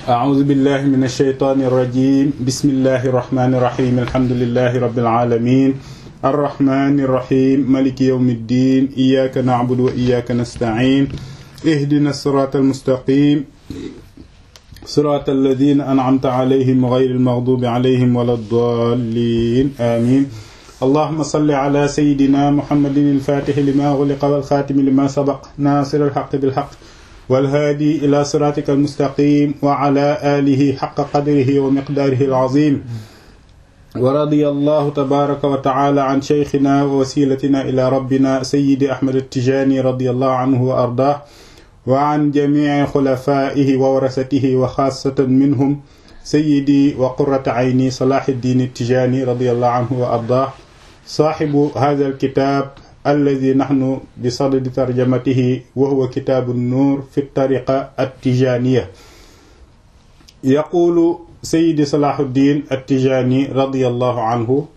أعوذ بالله من الشيطان الرجيم بسم الله الرحمن الرحيم الحمد لله رب العالمين الرحمن الرحيم ملك يوم الدين إياك نعبد وإياك نستعين اهدنا الصراط المستقيم صراط الذين أنعمت عليهم غير المغضوب عليهم ولا الضالين آمين اللهم صل على سيدنا محمد الفاتح لما غلق والخاتم لما سبق ناصر الحق بالحق والهادي إلى صراطك المستقيم وعلى آله حق قدره ومقداره العظيم ورضي الله تبارك وتعالى عن شيخنا ووسيلتنا إلى ربنا سيد أحمد التجاني رضي الله عنه وأرضاه وعن جميع خلفائه وورثته وخاصة منهم سيدي وقرة عيني صلاح الدين التجاني رضي الله عنه وأرضاه صاحب هذا الكتاب الذي نحن بصدد ترجمته وهو كتاب النور في الطريقة التجانية يقول سيدي صلاح الدين التجاني رضي الله عنه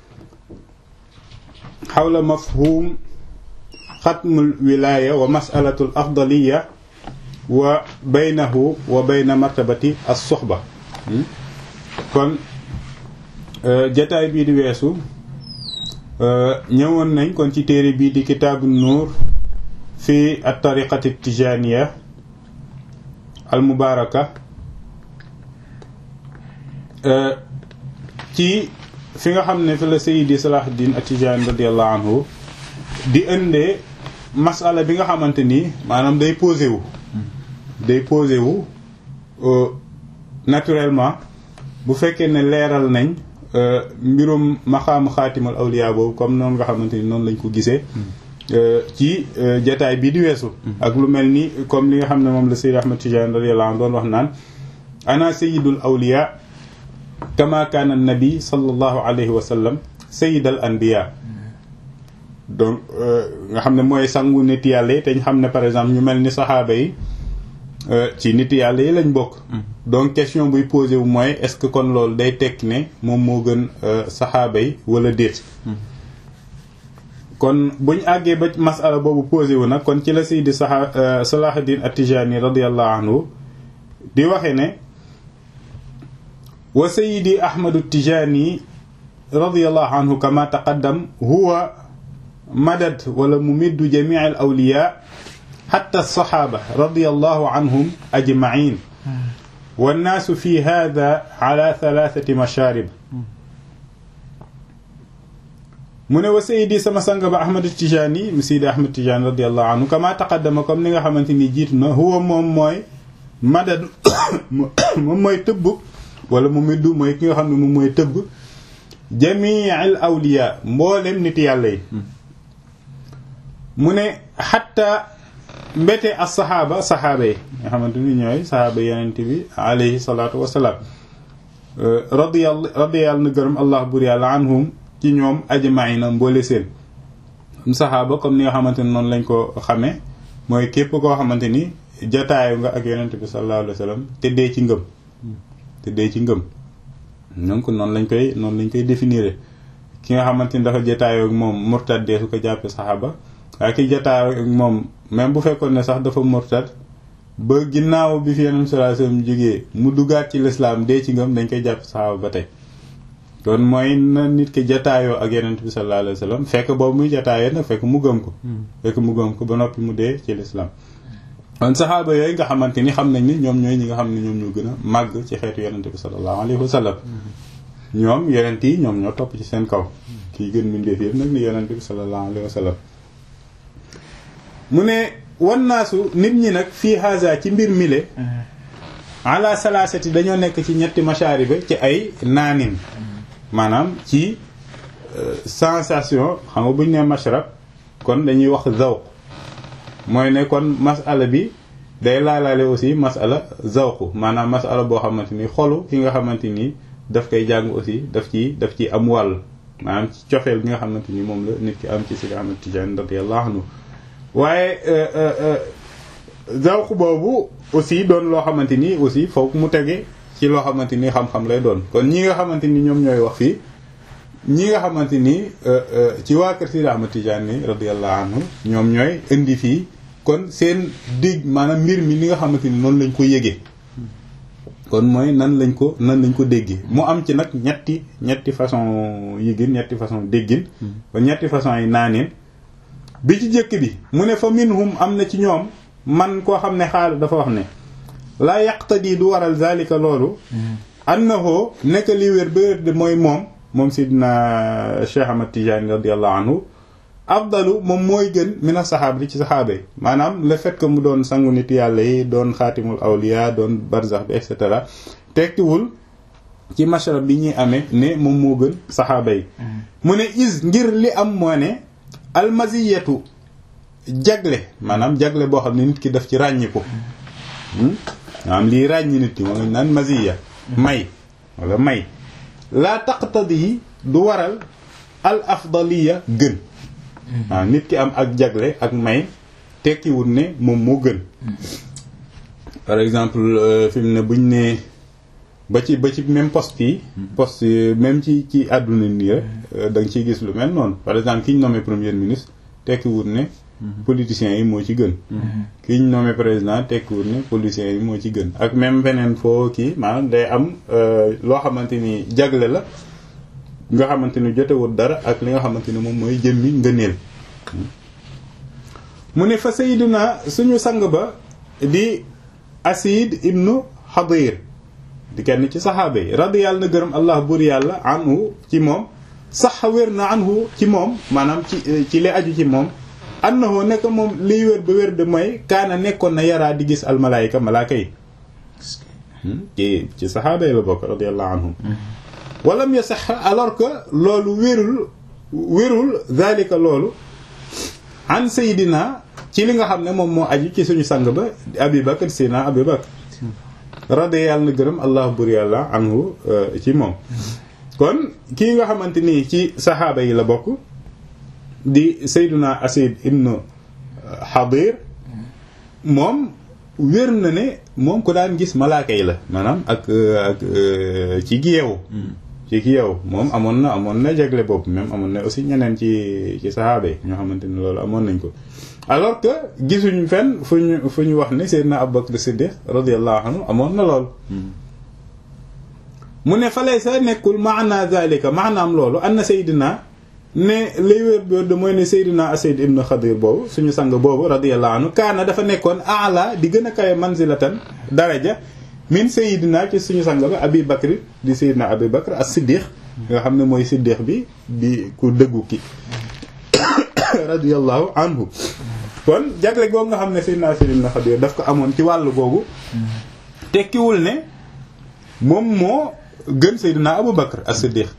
حول مفهوم ختم الولاية ومسألة الأفضلية وبينه وبين مرتبة الصحبة kon jataay bii di weesu ñëwoon nañ kon ci téere bii di kitaabu nuur fi at tariqati tijaniya al mubaraka ci fi nga xam ne fi la sayidi salahuddin at-tijani radiallahu anhu di indee masala bi nga xamante ni maanaam day posé wu day posé wu naturellement bu fekkee ne leeral nañ mbirum maxaamu xaatimal awliya boobu comme noonu nga xamante ni noonu lañ ko gisee ci jataay bii di weesu ak lu mel ni comme li nga xam ne moom la Sayyid Ahmad Tijani radiyallahu anhu doon wax naan ana sayyidul awliya kama kaana nabi sallallahu alayhi wa sallam sayyidal anbiya donc nga xam ne mooy sangu nit yàlla yi te ñu xam ne par exemple ñu mel ni saxaaba yi ci nit yàlla yi lañ bokk donc question buy posé wu mooy est-ce que kon loolu day tekki ne moom moo gën saxaaba yi wala déet kon buñ àggee ba masala boobu posé wu nag kon ci la Seydi saxa Salahuddin At-Tijani radiyallahu anhu di waxe ne wa Seydi Ahmadu Tijani radiyallahu anhu kama taqaddam huwa madad wala mumiddu jamii al awliya xatta alsaxaaba radiyallahu anhum ajmain wannaasu fi hada ala thalathati masharib mu ne wa sayidi sama sang ba ahmad tijani mu sayidi ahmad tijani radiyallahu anhu kama taqaddama comme ni nga xamante ni jiitu na huwa moom mooy madad moom mooy tëbb wala mu middu mooy ki nga xam ne moom mooy tëbb jamii al awliya mboolem nit yàlla yi mu ne xatta mbete as saxaaba saxaaba yi nga xamante ni ñooy saxaaba yenente bi alayhi salaatu wasalaam radiyallahu radiyallahu na gërëm allah bur yàlla anhum ci ñoom ajmaina mboole seen saxaaba comme ni nga xamante ni noonu lañ ko xamee mooy képp koo xamante ni jataayu nga ak yenente bi sallallahu alayhi wa sallam te dee ci ngëm te dee ci ngëm donc noonu lañ koy noonu lañ koy définir ki nga xamante ni dafa jataayoo ak moom murtad dee su ko jàppee saxaaba waaye ki jataayoo ak moom même bu fekkoon ne sax dafa murtad ba ginnaaw bi fi yeneen sallallahu alayhi wasallam jógee mu duggaat ci lislaam dee ci ngëm dañ koy jàpp saxaaba ba tey kon mooy na nit ki jataayoo ak yeneen bi sallallahu alayhi wasallam fekk boobu muy jataayoo nag fekk mu gëm ko fekk mu gëm ko ba noppi mu dee ci lislaam kon saxaaba yooyu nga xamante ni xam nañ ni ñoom ñooy ñi nga xam ne ñoom ñoo gën a màgg ci xeetu yenente bi sallallahu alayhi wasallam ñoom yenent yi ñoom ñoo topp ci seen kaw kii gën mindeef yëpp nag ni yenente bi sallallahu alayhi wasallam mu ne wannaasu nit ñi nag fii haza ci mbir mile ala salaasati dañoo nekk ci ñetti mashariba ci ay naanin maanaam ci sensation xam nga buñ ne mashrab kon dañuy wax zawq mooy ne kon masala bi day laalaale aussi masala zawq maanaam masala boo xamante ni xolu ki nga xamante ni daf koy jàng aussi daf ci daf ci am wàll maanaam ci cofeel bi nga xamante ni moom la nit ki am ci si nga xamante Tijaan radiyallahu anhu waaye zawq boobu aussi doon loo xamante ni aussi foog mu tege ci loo xamante ni xam-xam lay doon kon ñi nga xamante ni ñoom ñooy wax fii ñi nga xamante ni ci waa kër Sidi Ahmad Tijaani radiyallahu anhu ñoom ñooy indi fii kon seen dig maanaam mbir mi li nga xamante ni noonu lañ ko yëgee kon mooy nan lañ ko nan lañ ko déggee mu am ci nag ñetti ñetti façon yi gën ñetti façon déggin kon ñetti façon yi naaneen bi ci jëkk bi mu ne fa minhum am na ci ñoom man koo xam ne xaal dafa wax ne laa yaqtadi du waral zalika loolu annahu nekk li wér ba wér de mooy moom moom sidna Cheikh Ahmad Tidiane radiallahu anhu afdalu moom mooy gën mina saxaaba di ci saxaaba yi maanaam le fait que mu doon sangu nit yàlla yi doon xaatimul awliya doon barzax bi et cetera tekkiwul ci mashrab bi ñuy amee ne moom moo gën saxaaba yi mu ne is ngir li am moo ne almaziyatu jagle maanaam jagle boo xam ne nit ki daf ci ràññiku maanaam lii ràññi nit ki moo ngi naan maziya may wala may laa taqtadi du waral al afdaliya gën waaw nit ki am ak jagle ak may tekkiwul ne moom moo gën par exemple fi mu ne buñ ne ba ci ba ci même poste yi poste même ci ci àdduna nii rek da nga ciy gis lu mel noonu par exemple ki ñu nommé premier ministre tekkiwul ne politiciens yi moo ci gën ki ñu nommé président tekkiwul ne politiciens yi moo ci gën ak même beneen foo kii maanaam day am loo xamante ni jagle la nga xamante ni jotewul dara ak li nga xamante ni moom mooy jëmmi ngëneel mu ne fa sayyiduna suñu sang ba di asid ibnu xadir di kenn ci saxaaba yi radi yàlla na gërëm allah buur yàlla anhu ci moom sax wér na anhu ci moom maanaam ci ci li aju ci moom annahu nekk moom liy wér ba wér de mooy kaana nekkoon na yaraa di gis almalaayika malaaka yi ci ci saxaaba yi la bokk radiallahu anhum walam ya sax alors que loolu wérul wérul zalika loolu an sayidina ci li nga xam ne moom moo aju ci suñu sang ba abi bakar sina abi bakar radi yàlla na gërëm allah bur yàlla anhu ci moom kon kii nga xamante nii ci saxaaba yi la bokk di sayduna asid ibnu xadir moom wér na ne moom ku daan gis malaaka yi la maanaam ak ak ci giyeewu ci giyeewu moom amoon na amoon na jagle boobu même amoon na aussi ñeneen ci ci saxaaba yi ñoo xamante ni loolu amoon nañ ko alors que gisuñ fenn fu ñu fu ñu wax ne Seydina Abubakar Siddiq radiyallahu anhu amoon na lool mu ne fa lay sa nekkul maana zalika maanaam loolu anna Seydina ne lay wér bi mooy ne Seydina Asayd ibn Xadir boobu suñu sang boobu radiyallahu anhu kaana dafa nekkoon ala di gën a kawe manzilatan daraja min Seydina ci suñu sang ba Abi Bakr di Seydina Abi Bakr as-Siddiq nga xam ne mooy Siddiq bi di ku dëggu ki radiyallahu anhu kon jagle googu nga xam ne Seydina Asayd ibn Xadir daf ko amoon ci wàllu googu tekkiwul ne moom moo gën Seydina Abu Bakr as-Siddiq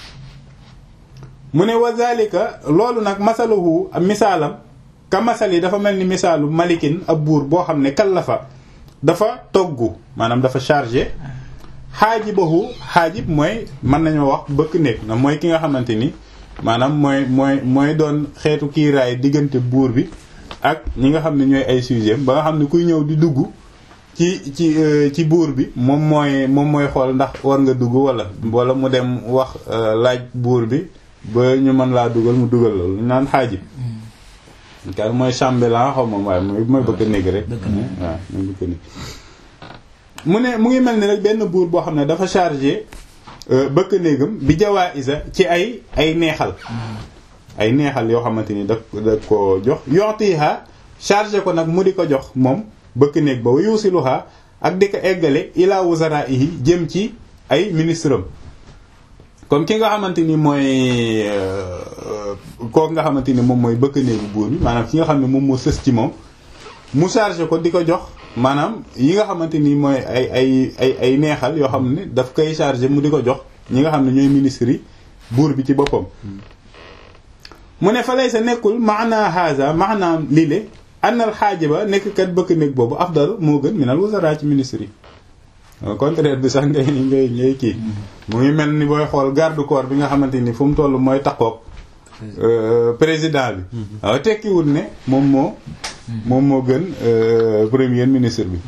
mu ne wa zalika loolu nag masaluhu misaalam ka masal yi dafa mel ni misaalu malikin ab buur boo xam ne kallafa dafa togg maanaam dafa chargé xaajibahu xaajib mooy mën nañoo wax bëkk néeg na mooy ki nga xamante ni maanaam mooy mooy mooy doon xeetu kiiraay diggante buur bi ak ñi nga xam ne ñooy ay sujet ba nga xam ne kuy ñëw di dugg ci ci ci buur bi moom mooy moom mooy xool ndax war nga dugg wala wala mu dem wax laaj buur bi ba ñu mën laa dugal mu dugal loolu ñu naan xaajib kar mooy chambellan xaw ma waaye mooy mooy bëgg néeg rek waaw mooy bëgg néeg mu ne mu ngi mel ni rek benn buur boo xam ne dafa chargé bëkk néegam bi jawaa isa ci ay ay neexal ay neexal yoo xamante ni da da ko jox yoxtiha chargé ko nag mu di ko jox moom bëkk néeg ba wa yuusiluha ak di ko eggale ila wuzaraihi jëm ci ay ministre am comme ki nga xamante ni mooy kooku nga xamante ni moom mooy bëkk néegu buur bi maanaam ki nga xam ne moom moo sës ci moom mu chargé ko di ko jox maanaam yi nga xamante ni mooy ay ay ay ay neexal yoo xam ne daf koy chargé mu di ko jox ñi nga xam ne ñooy ministres yi buur bi ci boppam mu ne fa lay sa nekkul maana haza maanaam lile annal xaajiba nekk kat bëkk néeg boobu afdal moo gën minal wuzara ci ministres yi au contraire bi sax ngay ngay ngay kii mu ngi mel ni booy xool garde corps bi nga xamante ni fu mu toll mooy takkoog président bi waaw tekkiwul ne moom moo moom moo gën premier ministre bi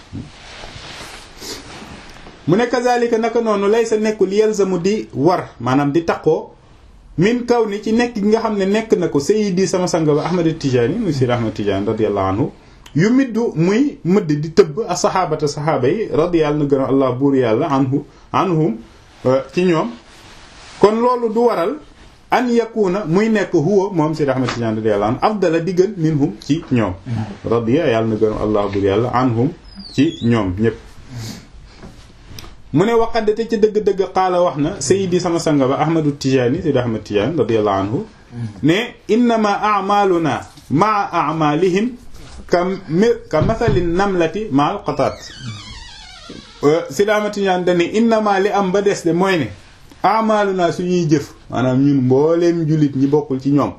mu ne kazalika naka noonu lay sa nekkul yelzamu di war maanaam di takkoo min kaw ni ci nekk gi nga xam ne nekk na ko sayyidi sama sang ba Ahmad Tijani muy Sidi Ahmad Tijani radiyallahu anhu yu middu muy mëdd di tëbb a saxaabata saxaaba yi radiyallahu na gën a allah buur yàlla anhu anhum ci ñoom kon loolu du waral an yakuna muy nekk huwa moom Seydi Ahmad Tijaan radiyallahu anhu afdala di gën minhum ci ñoom radiya yàlla na gën a allah buur yàlla anhum ci ñoom ñépp mu ne waqad te ci dëgg-dëgg xaala wax na sayidi sama sanga ba ahmadu tijaani Seydi Ahmad Tijaan radiyallahu anhu ne innama a'maluna ma'a a'malihim ka ka mathalin namlati ma'al qatat Seydi Ahmad Tijaan dane innama li am ba des de mooy ne a'maluna suñuy jëf maanaam ñun mbooleem jullit ñi bokkul ci ñoom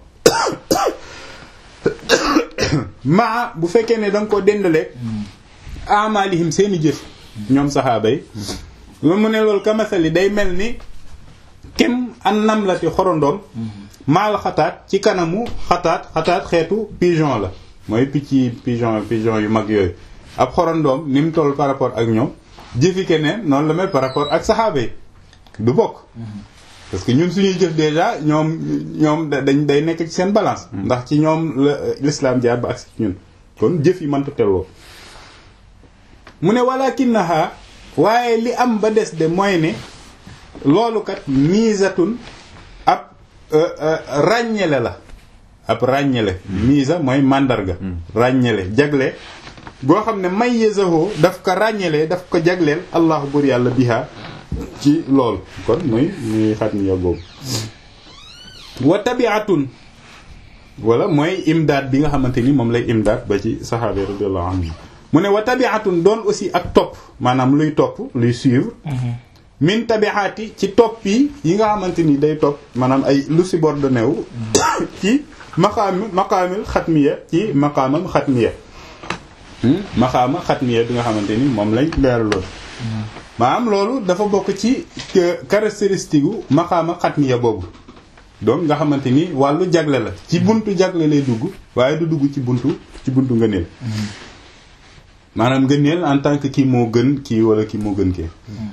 maa bu fekkee ne danga ko dendaleeg a'malihim seeni jëf ñoom saxaaba yi lu mu ne loolu ka mathali day mel ni kem an namlati xorondoom maal xataat ci kanamu xataat xataat xeetu pigeon la mooy picc pigeon pigeon yu mag yooyu ab xorondoom ni mu toll par rapport ak ñoom jëfi keneen noonu la mel par rapport ak saxaaba yi du bokk parce que ñun suñuy jëf déjà ñoom ñoom dañ day nekk ci seen balance ndax ci ñoom la l'islam jaar ba agsi ci ñun kon jëf yi mënta telwoo mu ne walakinaha waaye li am ba des de mooy ne loolu kat miisatun ab ràññele la ab ràññele miisa mooy màndarga ràññele jagle boo xam ne may yësahoo daf ko ràññelee daf ko jagleel allahu bur yàlla biha ci loolu kon muy muy xat mi boobu wa tabiatun wala mooy imdaad bi nga xamante ni moom lay imdaad ba ci saxaaba radiyallahu anhu mu ne wa tabiatun doon aussi ak topp maanaam luy topp luy suivre min tabiati ci topp yi yi nga xamante ni day topp maanaam ay lu subordonné wu ci maqaami maqaamil xatmiya ci maqaamam xatmiya maqaama xatmiya bi nga xamante ni moom lañ leeraloon maanaam loolu dafa bokk ci caractéristique gu maqaama xatmiya boobu donc nga xamante ni wàllu jagle la ci buntu jagle lay dugg waaye du dugg ci buntu ci buntu ngëneel maanaam ngëneel en tant que kii moo gën kii wala kii moo gën kii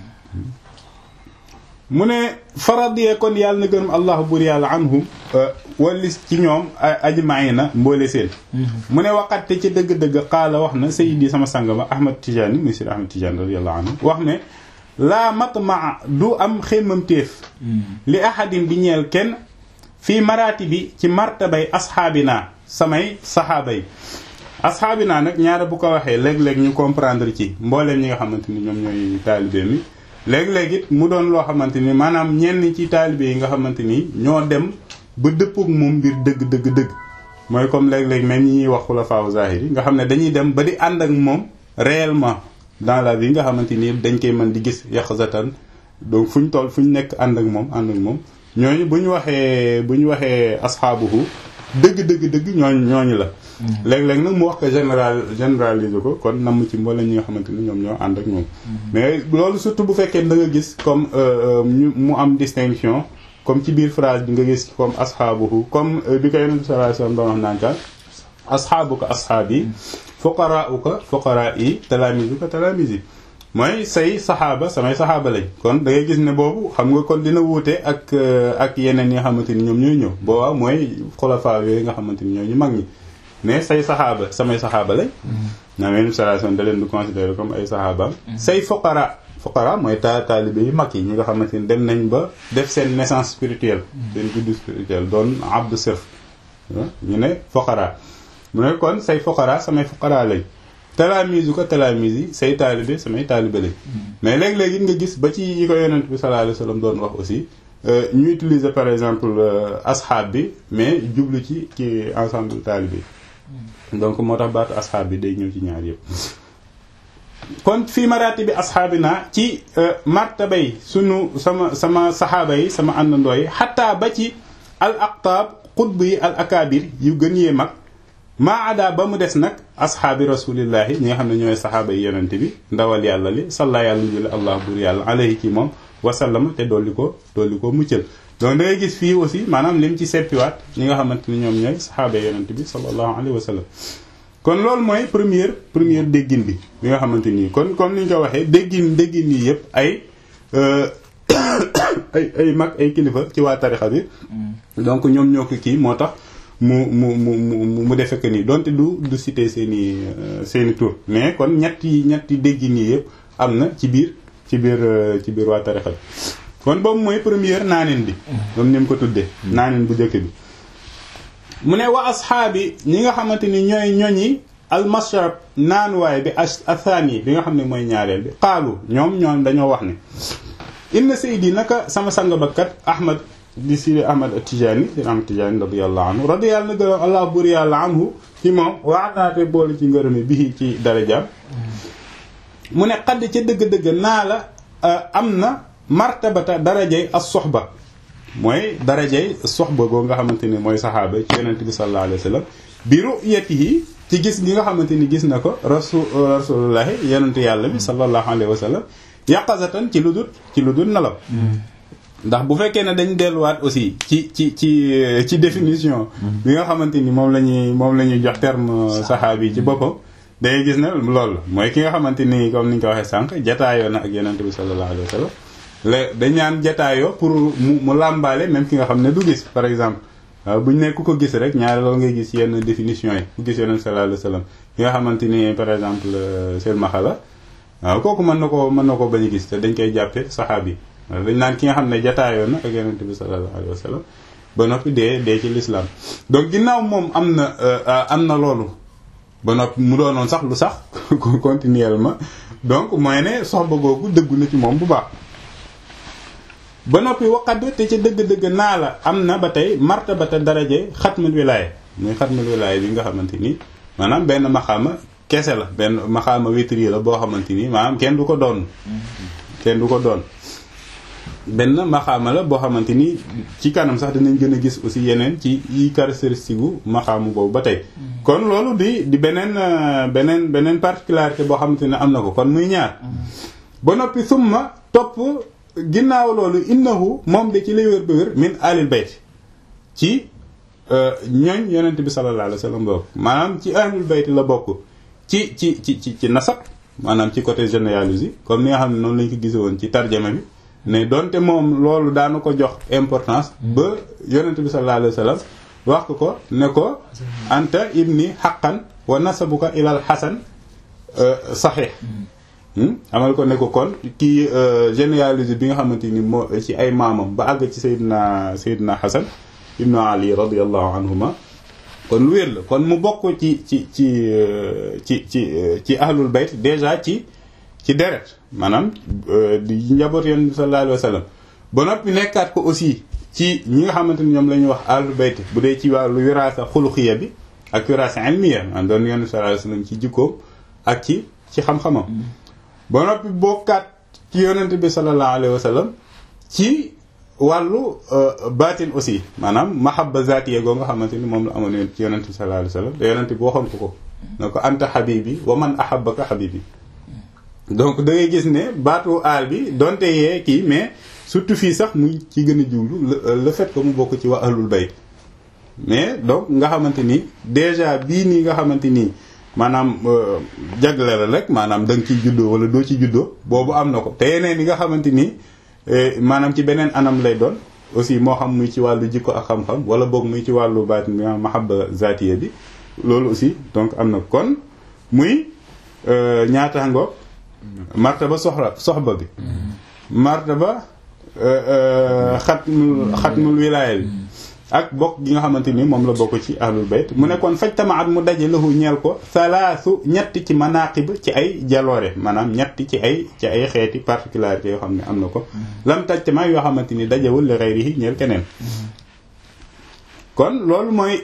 mu ne faradiyee kon yàlla na gërëm allahu bur yàlla anhum walis ci ñoom ajmaina mboole seen mu ne waxatte ci dëgg-dëgg xaala wax na sayidi sama sang ba ahmad tijaani muy sir ahmad tijaani radiyallahu anhu wax ne laa matmaa du am xémmam téef li ahadin di ñeel kenn fii maraati bi ci martabay asxaabinaa samay saxaaba yi asxaabinaa nag ñaara bu ko waxee léeg-léeg ñu comprendre ci mbooleem ñi nga xamante ni ñoom ñooy taalibe mi léeg-léeg it mu doon loo xamante ni maanaam ñenn ci taalibe yi nga xamante ni ñoo dem ba dëppook moom mbir dëgg dëgg dëgg mooy comme léeg-léeg même ñi ñuy wax xulafaa zahiri nga xam ne dañuy dem ba di ànd ak moom réellement dans la vie nga xamante ni dañ koy mën di gis yaqzatan donc fu ñu toll fu ñu nekk ànd ak moom ànd ak moom ñooñu bu ñu waxee bu ñu waxee asxaabuhu dëgg dëgg dëgg ñooñu ñooñu la léeg-léeg nag mu wax ko général généraliser ko kon namm ci mboolem ñi nga xamante ni ñoom ñoo ànd ak moom mais loolu surtout bu fekkee da nga gis comme ñu mu am distinction comme ci biir phrase bi nga gis comme asxaabuhu comme bi ko yonent bi sallallahu alayhi wasallam doon wax naan asxaabuka asxaabi fuqaraauka fuqaraa yi talaamisuka talaamisi mooy say saxaaba samay saxaaba lañ kon da ngay gis ne boobu xam nga kon dina wuute ak ak yeneen yi nga xamante ni ñoom ñooy ñëw boobaa mooy xulafaa yooyu nga xamante ni ñoo ñu mag ñi mais say saxaaba samay saxaaba lañ naa meen salation da leen di considérer comme ay saxaabaam say fuqara fuqara mooy ta taalibe yu mag yi ñi nga xamante ni dem nañ ba def seen naissance spirituelle seen juddu spirituelle doon abdu sirf ñu ne fuqara mu ne kon say fuqara samay fuqara lañ talaamisu ko talaamis yi say taalibe samay taalibe lañ mais léeg-léeg it nga gis ba ci yi ko yonent bi sallallahu alayhi wasallam doon wax aussi ñu utiliser par exemple asxaab bi mais jublu ci ci ensemble taalibe donc moo tax baatu asxaab bi day ñëw ci ñaar yëpp kon fii maraati bi asxaabi naa ci martabay sunu sama sama saxaaba yi sama àndandoo yi xataa ba ci al aqtaab xutb yi al akaabir yu gën yee mag maa ada ba mu des nag asxaabi rasulillahi ñi nga xam ne ñooy saxaaba yi yonente bi ndawal yàlla li salla yàlla jule allah bur yàlla alayhi ci moom wasallama te dolli ko dolli ko muccal donc da ngay gis fii aussi maanaam lim ci seppiwaat ñi nga xamante ni ñoom ñooy saxaaba yi yonente bi sallallahu alayhi wa sallam kon loolu mooy première première déggin bi bi nga xamante nii kon comme ni ñu ko waxee déggin déggin yi yëpp ay ay ay mag ay kilifa ci waa tarixa bi donc ñoom ñoo ko kii moo tax mu mu mu mu mu defe que ni donte du du cité seeni seeni tur mais kon ñetti ñetti dégg nii yëpp am na ci biir ci biir ci biir waa tarixa bi kon boobu mooy première naanin bi comme ni mu ko tuddee naanin bu njëkk bi mu ne wa asxaabi ñi nga xamante ni ñooy ñoñi almashrab naanuwaay bi athani bi nga xam ne mooy ñaareel bi xaalu ñoom ñoom dañoo wax ne inna saydi naka sama sang bakkat ahmad di sidi ahmad atijani sidi ahmad atijani radiyallahu anhu radiyallahu na gërëm allah bur yàlla anhu ci moom waanaate boole ci ngërëmi bii ci darajaam mu ne xadd ca dëgg-dëgg naa la am na martabata darajay as soxba mooy darajay soxba goo nga xamante ni mooy saxaaba ci yonent bi sallallahu alayhi wa sallam bi ru'yatihi ci gis gi nga xamante ni gis na ko rasul rasulullahi yonent yàlla bi sallallahu alayhi wa sallam yaqazatan ci lu dul ci lu dul nelaw ndax bu fekkee ne dañ delluwaat aussi ci ci ci ci définition bi nga xamante ni moom la ñuy moom la ñuy jox terme saxaabi yi ci boppam dangay gis ne loolu mooy ki nga xamante ni comme ni ñu ko waxee sànq jataayoo na ak yonent bi sallallahu alayhi wa sallam le dañ naan jataayoo pour mu mu làmbaale même ki nga xam ne du gis par exemple waaw bu ñu ne ku ko gis rek ñaari loolu ngay gis yenn définition yi ku gis yonent sallallahu alayhi wa sallam ki nga xamante ni par exemple seen maxala waaw kooku mën na ko mën na ko bañ a gis te dañ koy jàppee saxaabi dañ naan ki nga xam ne jataayoo na ak yonent bi sallallahu alayhi wa sallam ba noppi dee dee ci l'islam donc ginnaaw moom am na am na loolu ba noppi mu doonoon sax lu sax continuellement donc mooy ne soxba googu dëggu na ci moom bu baax ba noppi waqad te ca dëgg-dëgg naa la am na ba tey martabata daraje xatmul wilaaya muy xatmul wilaaya bi nga xamante ni maanaam benn maxaama kese la benn maxaama witri la boo xamante ni maanaam kenn du ko doon kenn du ko doon benn maxaama la boo xamante ni ci kanam sax dinañ gën a gis aussi yeneen ci yi caractéristique gu maxaamu boobu ba tey kon loolu di di beneen beneen beneen particularité boo xamante ne am na ko kon muy ñaar ba noppi summa topp ginnaaw loolu innahu moom de ci lay wér ba wér min alil bayt ci ñooñ yonent bi sallallahu alayhi wa sallam bokk maanaam ci ahlul bayt la bokk ci ci ci ci ci nasab maanaam ci côté généalogie comme ni nga xam ne noonu lañ ko gise woon ci tarjama bi ne donte moom loolu daana ko jox importance ba yonent bi sallallahu alayhi wa sallam wax ko ko ne ko anta ibni haqqan wa nasabuka ilal hasan saxee amal ko ne ko kon kii généalogie bi nga xamante ni moo ci ay maamam ba àgg ci Seydina Seydina Hasan ibnu Ali radiyallahu anhuma kon lu wér la kon mu bokk ci ci ci ci ci ci ahlul bayt déjà ci ci deret maanaam di njaboot yoon bi sallallahu alayhi wa sallam ba noppi nekkaat ko aussi ci ñi nga xamante ni ñoom la ñuy wax ahlul bayt bu dee ci wàllu wiraasa xuluxiya bi ak wiraasa ilmiya man doon yoon bi sallallahu alayhi wa sallam ci jikkoom ak ci ci xam-xamam ba noppi bokkaat ci yonent bi sallallahu alayhi wa sallam ci wàllu baatin aussi maanaam mahabba zaatiya goo nga xamante ni moom la amoon ci yonent bi sallallahu alayhi wa sallam te yonent bi waxoon ko ko na ko anta habibi wa man ahabbaka habibi donc da ngay gis ne baatu aal bi donte yee kii mais surtout fii sax muy ci gën a jiwlu le fait que mu bokk ci waa ahlul bayt mais donc nga xamante ni déjà bii nii nga xamante nii maanaam jagle la rek maanaam da nga ciy juddoo wala doo ci juddoo boobu am na ko te yeneen yi nga xamante ni maanaam ci beneen anam lay doon aussi moo xam muy ci wàllu jikko ak xam-xam wala boog muy ci wàllu baatin bi mahabba zatiya bi loolu aussi donc am na kon muy ñaata ngoog martaba soxla soxba bi martaba xatmul xatmul wilaaya bi ak bokk gi nga xamante ni moom la bokk ci ahlul bayt mu nekkoon faj tamaat mu daje lahu ñeel ko salaasu ñetti ci manaqib ci ay jaloore maanaam ñetti ci ay ci ay xeeti particularité yoo xam ne am na ko lam taj tama yoo xamante ni dajewul li ghayrihi ñeel keneen kon loolu mooy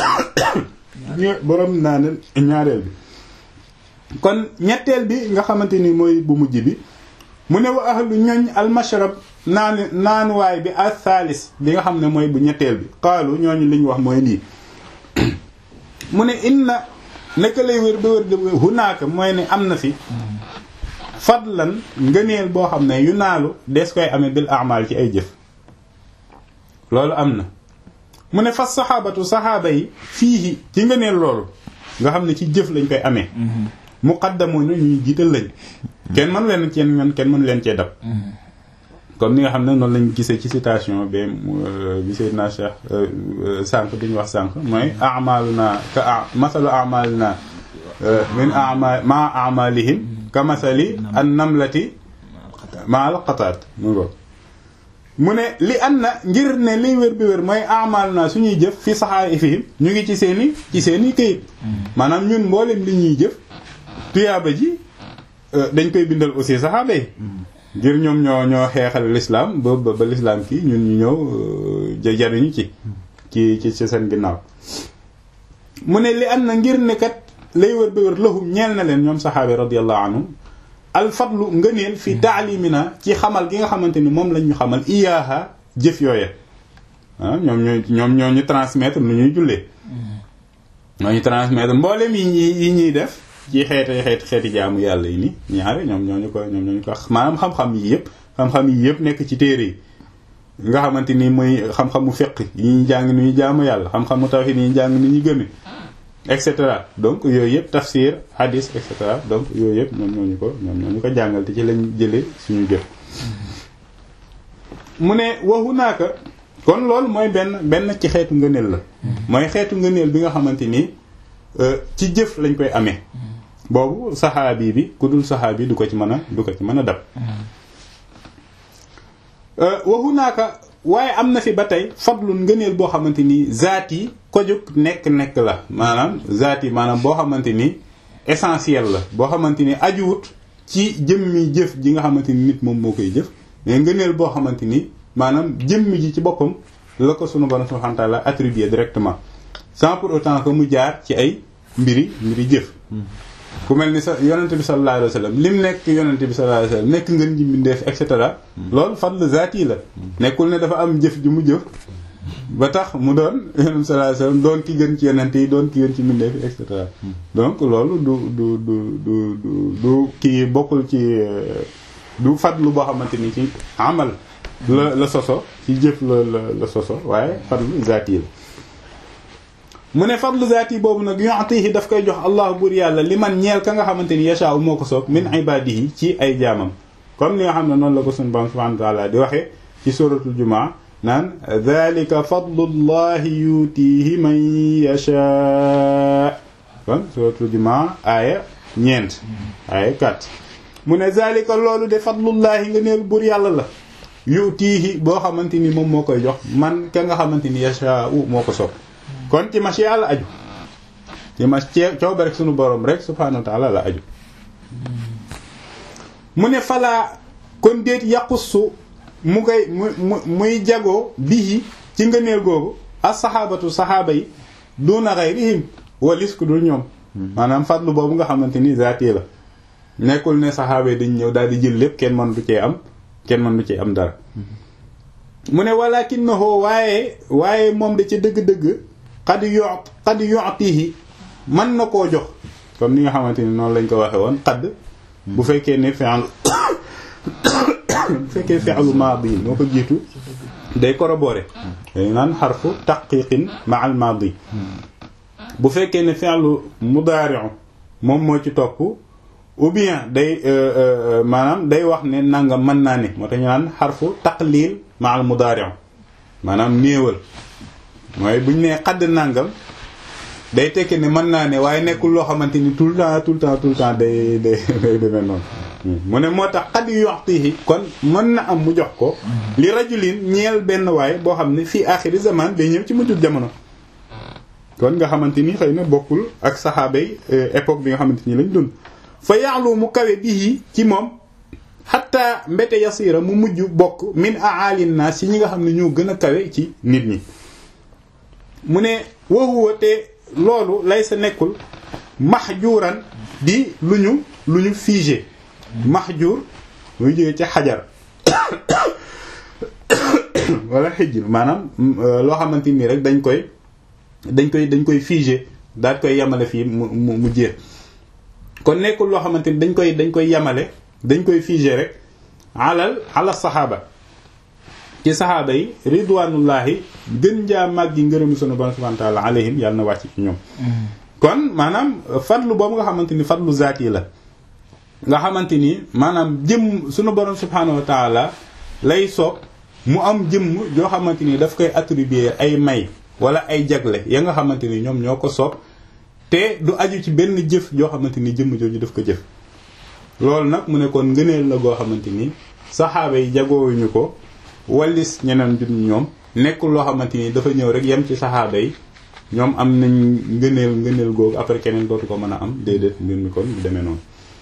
borom naa ne ñaareel bi kon ñetteel bi nga xamante ni mooy bu mujj bi mu ne wa ahlu ñoñ almashrab naan naanuwaay bi al thalis bi nga xam ne mooy bu ñetteel bi xaalu ñooñu li ñu wax mooy lii mu ne inna naka lay wér ba wér de hunaaka mooy ne am na fi fadlan ngëneel boo xam ne yu naalu des koy amee bil amal ci ay jëf loolu am na mu ne fas saxaabatu saxaaba yi fii ci ngëneel loolu nga xam ne ci jëf lañ koy amee muqaddamu ñu ñuy jiital lañ kenn mënu leen cee ñoon kenn mënu leen cee dab comme ni nga xam ne noonu lañ gisee ci citation bi bi Seydina Cheikh sànq bi ñu wax sànq mooy amaluna ka a masalu amalina min ama ma amalihim ka masali an namlati ma al qataat mu ngo mu ne li an na ngir ne liy wér bi wér mooy amaluna suñuy jëf fi saxaa'ifihim ñu ngi ci seeni ci seeni këyit maanaam ñun mboolem li ñuy jëf tuyaaba ji dañ koy bindal aussi saxaaba yi ngir ñoom ñoo ñoo xeexal l'islam ba ba l'islam kii ñun ñu ñëw jariñu ci ci ci ci seen ginnaaw mu ne li am na ngir ne kat lay wër ba wër lahum ñeel na leen ñoom saxaabi radiyallahu anhum al fadlu ngëneel fi taalimina ci xamal gi nga xamante ni moom lañ ñu xamal iyaaha jëf yooye ah ñoom ñoo ñoom ñoo ñu transmettre nu ñuy jullee ñoo ñu transmettre mboolem yi ñuy yi ñuy def ci xeeti xeeti xeeti jaamu yàlla yi ni ñaare ñoom ñoo ñu ko ñoom ñoo ñu ko maanaam xam-xam yi yëpp xam-xam yi yëpp nekk ci téere yi nga xamante ni mooy xam-xamu fiqh yi ñu jàng ni ñu jaamu yàlla xam-xamu tawhid yi ñu jàng ni ñu gëme et cetera donc yooyu yëpp tafsir hadis et cetera donc yooyu yëpp ñoom ñoo ñu ko ñoom ñoo ñu ko jàngal te ci lañ jëlee suñu jëf mu ne waxu naaka kon loolu mooy benn benn ci xeetu ngëneel la mooy xeetu ngëneel bi nga xamante ni ci jëf lañ koy amee boobu saxaabi bi ku dul saxaabi du ko ci mën a du ko ci mën a dab waxu naaka waaye am na fi ba tey fadlun ngëneel boo xamante ni zaat yi ko jóg nekk-nekk la maanaam zaat yi maanaam boo xamante ni essentiel la boo xamante ni ajuwut ci jëmmi jëf ji nga xamante ni nit moom moo koy jëf mais ngëneel boo xamante ni maanaam jëmmi ji ci boppam la ko sunu borom subhanahu wa ta'ala attribué directement sans pour autant que mu jaar ci ay mbiri mbiri jëf ku mel ni sa yonente bi sallallahu alayhi wa sallam lim nekk yonente bi sallallahu alayhi wa sallam nekk ngeen ji mbindeef et cetera loolu fadl zaati la nekkul ne dafa am jëf ju mu jëf ba tax mu doon yonente bi sallallahu alayhi wa sallam doon ki gën ci yonente yi doon ki gën ci mbindeef et cetera donc loolu du du du du du du kii bokkul ci du fadlu boo xamante ni ci amal la la soso ci jëf la la la soso waaye fadlu zaati la mu ne fadlu zaati boobu nag yu'tihi daf koy jox allah buur yàlla li man ñeel ka nga xamante ni yashaaw moo ko soob min ibadihi ci ay jaamam comme ni nga xam ne noonu la ko suñu borom subhanahu wa ta'ala di waxee ci suratul jumaa naan dhalika fadlullahi yutihi man yashaa kon suratul jumaa aaya ñeent aaya 4 mu ne zalika loolu de fadlullahi nga neel buur yàlla la yutihi boo xamante ni moom moo koy jox man ka nga xamante ni yashaa moo ko soob kon ci machi yàlla aju ci ma coob rek sunu borom rek subhanahu wa ta'ala la aju mu ne falaa kon déet yàqusu mu koy mu muy jagoo bii ci ngëneel googu as saxaabatu saxaaba yi duna ghayrihim walis ku dul ñoom maanaam fadlu boobu nga xamante ni zaati la nekkul ne saxaaba yi dañ ñëw daal di jël lépp kenn mën du cee am kenn mën du cee am dara mu ne walakinahu waaye waaye moom da ci dëgg-dëgg xad yo xad yotihi mën na koo jox comme ni nga xamante ni noonu lañ ko waxe woon xadd bu fekkee ne fi'l bu fekkee fi'lu maadi moo ko jiitu day corroborer day naan xarfu taqiqin ma'al maadi bu fekkee ne fi'lu mudaari'u moom moo ci topp ou bien day maanaam day wax ne nangam mën naa ne moo tax ñu naan xarfu taqlil ma'al mudaari'u maanaam néewal mooy buñ nee xadd nangam day tekki ne mën naa ne waaye nekkul loo xamante ni tout le temps tout le temps tout le temps day day day demee noonu mu ne moo tax xadd yu yoxtihi kon mën na am mu jox ko li rajulin ñeel benn waay boo xam ne fii axiri zaman day ñëw ci mujjul jamono kon nga xamante ni xëy na bokkul ak saxaaba yi époque bi nga xamante ni lañ dund fa yaalu mu kawe bii ci moom xatta mbete yasira mu mujj bokk min aalin naas ci ñi nga xam ne ñoo gën a kawe ci nit ñi mu ne waxuwa te loolu lay sa nekkul mahjuran di lu ñu lu ñu figé mahjur muy jógee ci xajar wala xijr maanaam loo xamante nii rek dañ koy dañ koy dañ koy figé daal koy yamale fii mu mu mu jeex kon nekkul loo xamante ni dañ koy dañ koy yamale dañ koy figé rek alal ala saxaaba ci saxaaba yi ridwanullahi gën jaa màggi ngërëmu sunu borom subhanahu wa ta'ala alayhim yàlla na wàcc ci ñoom kon maanaam fadlu boobu nga xamante ni fadlu zaati la nga xamante ni maanaam jëm sunu borom subhanahu wa ta'ala lay soob mu am jëmm joo xamante ni daf koy attribuer ay may wala ay jagle ya nga xamante ni ñoom ñoo ko soob te du aju ci benn jëf joo xamante ni jëmm jooju daf ko jëf loolu nag mu ne kon ngëneel la goo xamante ni saxaaba yi jagoowuñu ko wallis ñeneen jut ñoom nekkul loo xamante ni dafa ñëw rek yem ci saxaaba yi ñoom am nañ ngëneel ngëneel googu après keneen dootu ko mën a am déedéet mbir mi kon bu demee noonu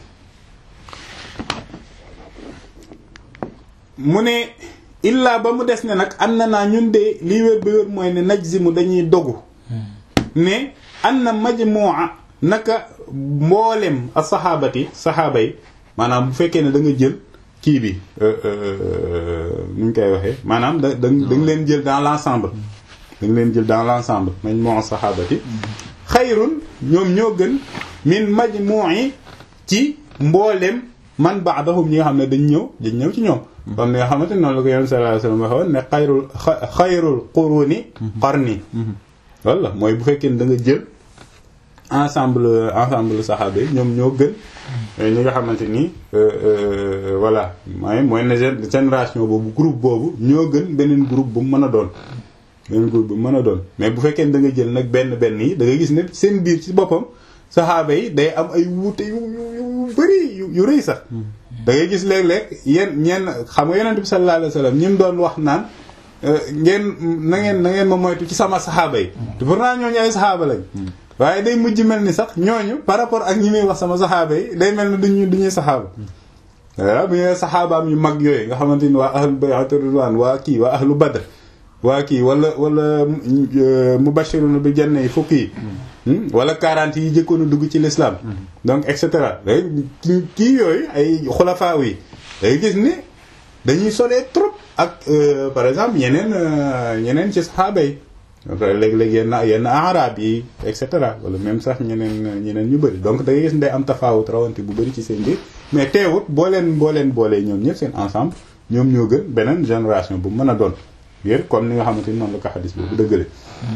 mu ne illaa ba mu des ne nag an na naa ñun de lii wér ba wér mooy ne najzimu dañuy dogu ne an na majmu'a naka mboolem a saxaabati saxaaba yi maanaam bu fekkee ne da nga jël kii bi nu ñu koy waxee maanaam da da nga leen jël dans l'ensemble da nga leen jël dans l'ensemble majmu'a saxaabati xayrun ñoom ñoo gën min majmu'i ci mboolem man ba'dahum ñi nga xam ne dañ ñëw dañ ñëw ci ñoom comme ni nga xamante noonu la ko yonent sallallahu alayhi wasallam waxoon ne xayrul xayrul quruni qarni loolu la mooy bu fekkee ne da nga jël ensemble ensemble saxaaba yi ñoom ñoo gën ñi nga xamante ni voilà mooy mooy ne génération boobu groupe boobu ñoo gën beneen groupe bu mu mën a doon beneen groupe bu mu mën a doon mais bu fekkee ne da nga jël nag benn benn yi da nga gis ne seen biir ci boppam saxaaba yi day am ay wuute yu yu yu bëri yu yu rëy sax da ngay gis léeg-léeg yéen ñenn xam nga yonent bi sallallahu alayhi wasallam ñi mu doon wax naan ngeen na ngeen na ngeen ma moytu ci sama saxaaba yi te pourtant ñooñu ay saxaaba lañ waaye day mujj mel ni sax ñooñu par rapport ak ñi muy wax sama saxaaba yi day mel ni duñu du ñuy saxaaba voilà bu ñuy saxaabaam yu mag yooyu nga xamante ni waa ahlu bay'at ridwan waa kii waa ahlu badr waa kii wala wala mubashiruna bi janna yi fukk yi wala 40 yi jëkkoon a dugg ci l'islam donc et cetera kii kii yooyu ay xulafaaw yi day gis ni dañuy solee trop ak par exemple ñeneen ñeneen ci saxaaba yi léeg-léeg yenn yenn arab yi et cetera wala même sax ñeneen ñeneen ñu bëri donc da ngay gis ne day am tafaawut rawante bu bëri ci seen biir mais teewut boo leen boo leen boolee ñoom ñëpp seen ensemble ñoom ñoo gën beneen génération bu mën a doon yér comme ni nga xamante ni noonu la ko xadis boobu dëggale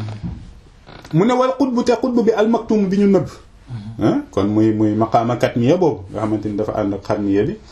mu ne wal xutbu te xutbu bi almaktum bi ñu nëbb kon muy muy maqaama katmiya boobu nga xamante ni dafa ànd ak xarmiya bi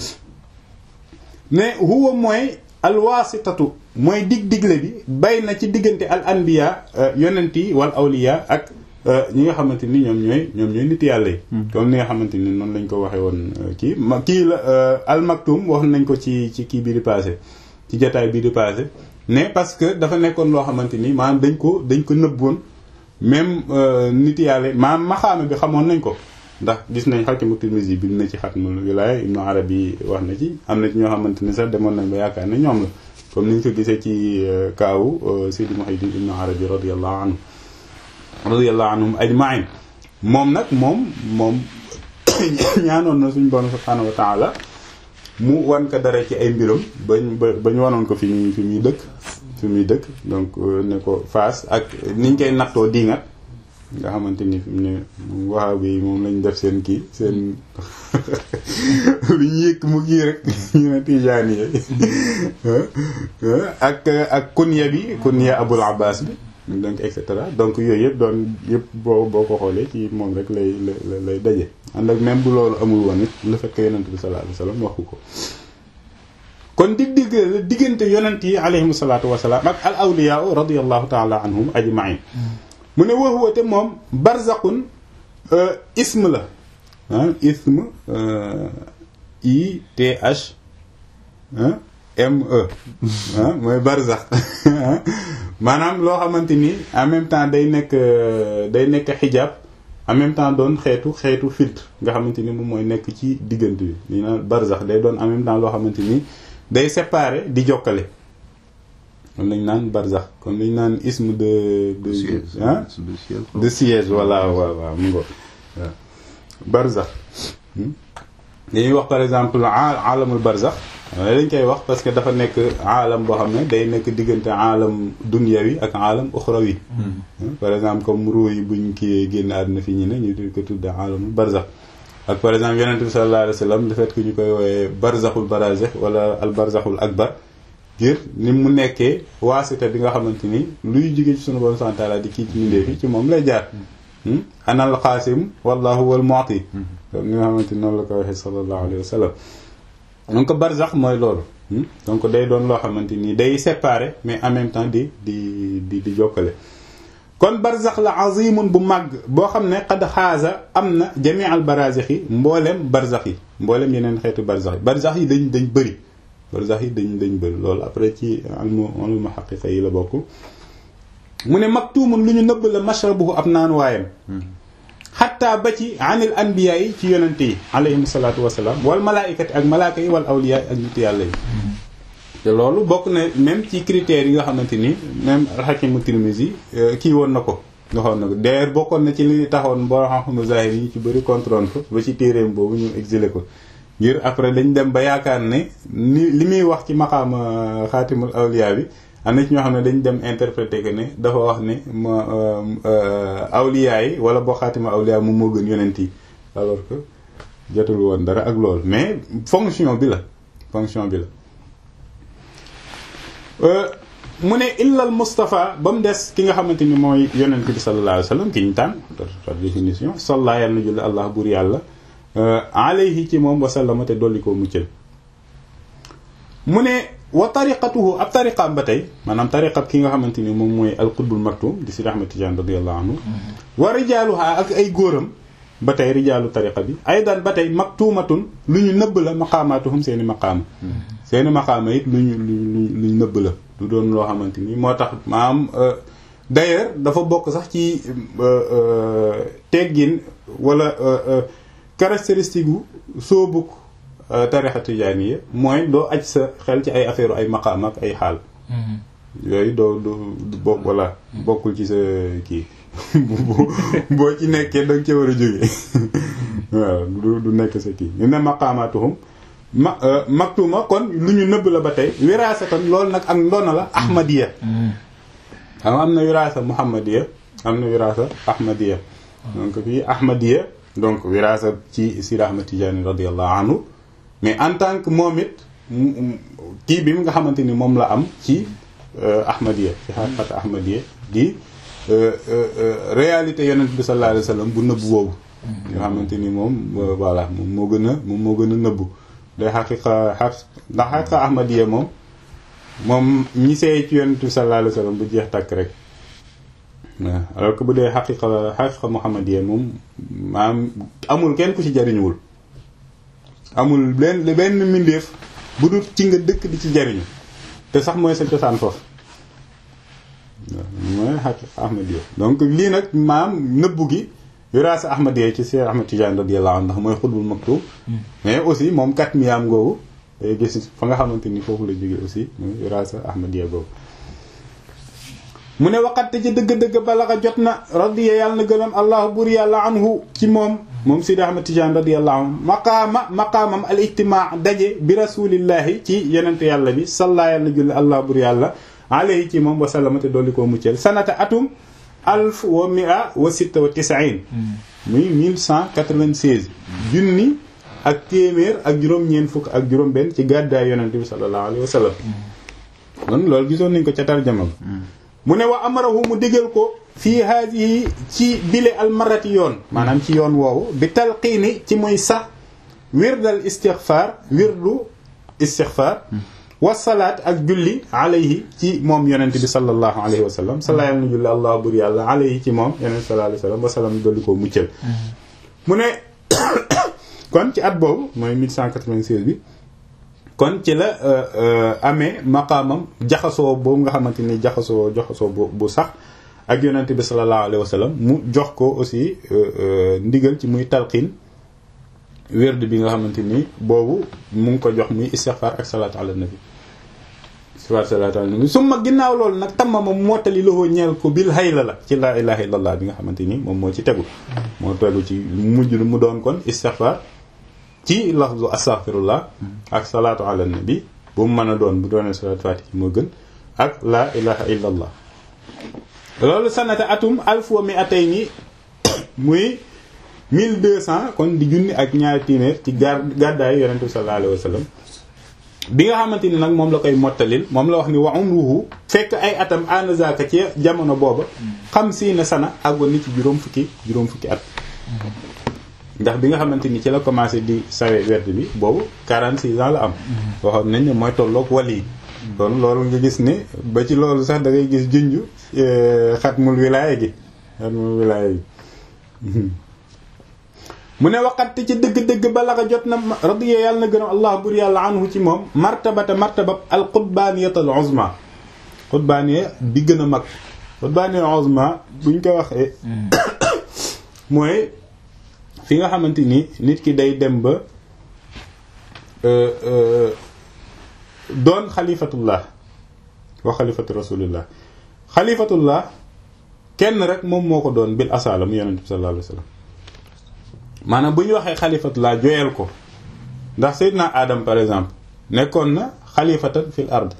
ne huwa mooy alwaasitatu mooy dig digle bi bay na ci diggante al anbiya yonent yi wal awliya ak ñi nga xamante ni ñoom ñooy ñoom ñooy nit yàlla yi comme ni nga xamante ni noonu lañ ko waxee woon kii ma kii la al maktum wax nañ ko ci ci kii bi di passé ci jotaay bi di passé ne parce que dafa nekkoon loo xamante ni maanaam dañ ko dañ ko nëbboon même nit yàlla maanaam maxaama bi xamoon nañ ko ndax gis nañ Hakim Tirmizi bi na ci Xatmul Wilaaya Ibnu Arabi wax na ci am na ci ñoo xamante ni sax demoon nañ ba yaakaar ne ñoom la comme ni ñu ko gisee ci kaawu Sidi Muhyiddin Ibnu Arabi radiyallahu anhu radiyallahu anhum ajma'in moom nag moom moom ñaanoon na suñu borom subhaanahu wa ta'ala mu wan ko dara ci ay mbiram bañ ba ba ñu wanoon ko fi muy fi muy dëkk fi muy dëkk donc ne ko faas ak niñ koy nattoo diingat nga xamante ni fi mu ne wahabi yi moom lañ def seen kii seen lu ñu yëkk mu kii rek ñu ne tijaani yi ak ak kunya bi kunya abul abbas bi donc et cetera donc yooyu yëpp doon yëpp boo boo ko xoolee ci moom rek lay lay lay daje ànd ak même bu loolu amul woon it le fait que yonent bi sallallahu alayhi wasallam waxu ko kon dig dig diggante yonent yi alayhimu salaatu wasalaam ak al awliya radiyallahu taala anhum ajma'in mu ne wa huwa te moom barzaqun ism la ah ism I T H M E ah mooy barzax maanaam loo xamante ni en même temps day nekk day nekk xijaab en même temps doon xeetu xeetu filtre nga xamante ni moom mooy nekk ci diggante bi li naan barzax day doon en même temps loo xamante ni day séparer di jokkale kon lañ naan barzax kon lañ naan isme de de ah de siège voilà waaw waaw mu ngo waaw barzax dañuy wax par exemple alamul barzax dañ koy wax parce que dafa nekk aalam boo xam ne day nekk diggante aalam dunyawi ak aalam uxrawi par exemple comme ruu yi buñ kii génn àdduna fi ñu ne ñu di ko tudde aalamul barzax ak par exemple yonente bi sallallahu alayhi wa sallam le fait que ñu koy woowee barzaxul barazix wala al barzaxul akbar ngir ni mu nekkee waasita bi nga xamante ni luy jóge ci sunu borom subhanahu wa ta'ala di kii ci mindee fi ci moom lay jaar anal xaasim wallahu wal mu'ti comme ni nga xamante ni noonu la ko waxee sallallahu alayhi wa sallam donc barzax mooy loolu donc day doon loo xamante ni day séparer mais en même temps di di di di jokkale kon barzax la azimun bu màgg boo xam ne xad xaasa am na jami al barazix yi mboolem barzax yi mboolem yeneen xeetu barzax yi barzax yi dañ dañ bëri barzax yi dañ dañ bëri loolu après ci almu almu xaqiqa yi la bokk mu ne maktumun lu ñu nëbb la mashrabuhu ab naan waayam xatta ba ci anil anbiya yi ci yonente yi alayhim salaatu wasalaam wal malaaykati ak malaaka yi wal awliya yi ak nit yàlla yi te loolu bokk na même ci critères yi nga xamante ni même alxakimu Tirmizi kii woon na ko nga xoon na ko d'ailleurs bokkoon na ci li taxoon boo xam zahir yi ci bëri contrôle ko ba ci téeréem boobu ñu exilé ko ngir après dañ dem ba yaakaar ne ni li muy wax ci maqaama xaatimul awliya bi am na ci ñoo xam ne dañ dem interpréter que ne dafa wax ne ma awliya yi wala boo xaatima awliya moom moo gën yonent yi alors que jotul woon dara ak loolu mais fonction bi la fonction bi la mu ne illal Moustapha ba mu des ki nga xamante ni mooy yonent bi sallallahu alayhi wa sallam ki ñu tànn par définition salla yàlla na julli allah bur yàlla alayhi ci moom wasallama te dolli koo muccal mu ne wa tariqatuhu ab tariqaam ba tey maanaam tariqab ki nga xamante ni moom mooy alqutbul maktum di Sidi Ahmad Tidiane radiyallahu anhu wa rijaaluha ak ay góoram ba tey rijaalu tariqa bi aydan ba tey maktumatun lu ñu nëbb la maqaamaatuhum seeni maqaama seeni maqaama it lu ñu lu lu ñu nëbb la du doon loo xamante ni moo tax maam d'ailleurs dafa bokk sax ci teggin wala caractéristique gu soobuk tarixa tijaaniya mooy doo aj sa xel ci ay affaire ay maqaam ak ay xaal yooyu doo du bokk wala bokkul ci sa kii boo ci nekkee danga ca war a jóge waaw du du nekk sa kii ñu ne maqaamaatuhum ma maktuma kon lu ñu nëbb la ba tey wiraasa kon loolu nag ak ndona la ahmadiya xam am na wiraasa muhammadiya am na wiraasa ahmadiya donc fii ahmadiya donc wiraasa ci Sidi Ahmad Tijaani radiyallahu anhu mais en tant que moom it kii bi nga xamante ni moom la am ci ahmadiya ci xaqiqat ahmadiya di réalité yonent bi sallallahu alayhi wa sallam bu nëbb boobu nga xamante ni moom voilà moom moo gën a moom moo gën a nëbbu day xaqiqa xa ndax xaqiqa ahmadiya moom moom ñi seey ci yonent bi sallallahu alayhi wa sallam bu jeex tàkk rek waaw alors que bu dee xaqiqa xaqiqa muhammadiya moom maam amul kenn ku ci jariñuwul amul benn benn mbindeef bu dul ci nga dëkk di ci jariñu te sax mooy sa cosaan foofu waaw mooy xaqiqa ahmadiya donc lii nag maam nëbbu gi wiraasa ahmadiya ci Cheikh Ahmad Tidiane radiyallahu anhu ndax mooy xutbul maktub mais aussi moom kat miyaam googu day gis fa nga xamante ni foofu la jóge aussi mooy wiraasa ahmadiya googu mu ne waxatte ci dëgg-dëgg balaxa jot na radiya yàlla na gërëm allahu bur yàlla anhu ci moom moom Sidi Ahmad Tidiane radiyallahu anhu maqaama maqaamam al ijtimaa daje bi rasulillahi ci yenente yàlla bi salla yàlla julli allah bur yàlla alayhi ci moom wasallama te dolli koo muccel sanata atum alf wa mia wa sitta wa tisain muy 1196 junni ak téeméer ak juróom-ñeent fukk ak juróom benn ci gàddaay yonente bi sallallahu alayhi wa sallam kon loolu gisoon nañ ko ca tarjama mu ne wa amarahu mu digal ko fii haadihi ci bile almarati yoon maanaam ci yoon woowu bi talqiini ci muy sax wirdal istixfaar wirdu istixfaar wasalaat ak julli alayhi ci moom yonent bi sallallahu alayhi wa sallam sala yàlla na julli allah bur yàlla alayhi ci moom yonent sallallahu alayhi wa sallam wasalam dolli koo muccal mu ne kon ci at boobu mooy 1196 bi kon ci la amee maqaamam jaxasoo boobu nga xamante ni jaxasoo jaxasoo bu bu sax ak yonent bi sallallahu alayhi wa sallam mu jox ko aussi ndigal ci muy talqiin wérd bi nga xamante ni boobu mu ngi ko jox muy istighfar ak salaatu ala nabi istighfar salaatu ala nabi summa ginnaaw loolu nag tamma moom mottali loxoo ñeel ko bil hayla la ci laa ilaha illallah bi nga xamante ni moom moo ci tegu moo tegu ci mujj mu doon kon istighfar ci lafzu astaghfirullah ak salaatu ala nabi bu mu mën a doon bu doonee salaatu fatihi moo gën ak laa ilaha illallah loolu sanata atum alf wa mi atay ni muy 1200 kon di junni ak ñaari téeméer ci gar gàddaayu yonente bi sallallahu alayhi wa sallam bi nga xamante ni nag moom la koy mottalil moom la wax ni wa umruhu fekk ay atam anazaka ci jamono booba xam si na sana àggoon ni ci juróom fukki juróom fukki at ndax bi nga xamante ni ci la commencé di sawe werd bi boobu 46 ans la am waxoon nañ ne mooy tolloog wali yi kon loolu nga gis ne ba ci loolu sax da ngay gis junj xatmul wilaaya gi xatmul wilaaya gi mu ne waxat ci dëgg-dëgg balaxa jot na radiya yàlla na gërëm allah bur yàlla anhu ci moom martabata martabab al qutbaniyat al uzma qutbaniya bi gën a mag qutbaniya al uzma buñ ko waxee mooy fi nga xamante ni nit ki day dem ba doon xalifatullah wa xalifatu rasulillah xalifatullah kenn rek moom moo ko doon bil asala mu yonent bi sallallahu alayhi wasallam maanaam bu ñu waxee xalifatullah joyal ko ndax Seydina Adam par exemple nekkoon na xalifatan fil ard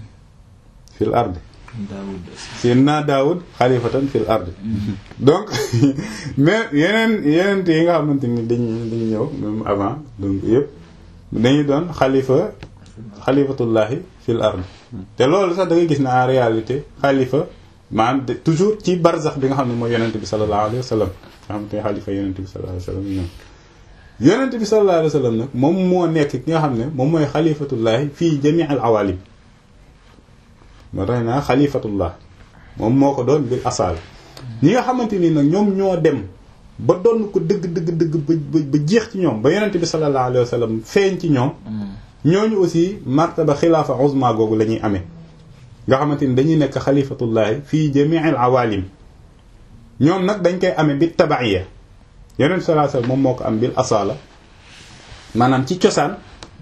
fil ard Seydina Daawud xalifatan fil ard donc mais yeneen yeneen yi nga xamante ni dañ dañu ñëw même avant donc yëpp dañuy doon xalifa xalifatullahi fil ard te loolu sax da ngay gis na en réalité xalifa maanaam toujours ci barzax bi nga xam ne mooy yonent bi sallallahu alayhi wa sallam nga xam te xalifa yonent bi sallallahu alayhi wa sallam ñoom yonent bi sallallahu alayhi wa sallam nag moom moo nekk ki nga xam ne moom mooy xalifatullahi fii jamii al awalim moo tax naa xalifatullah moom moo ko doon bil asaal ñi nga xamante ni nag ñoom ñoo dem ba doon ko dëgg dëgg dëgg ba ba jeex ci ñoom ba yonent bi sallallahu alayhi wa sallam feeñ ci ñoom ñooñu aussi martaba xilaafa uzma googu la ñuy amee nga xamante ni dañuy nekk xalifatullahi fii jamii al awalim ñoom nag dañ koy amee bi tabaiya yonent bi sallallahu alayhi wa sallam moom moo ko am bil asala maanaam ci cosaan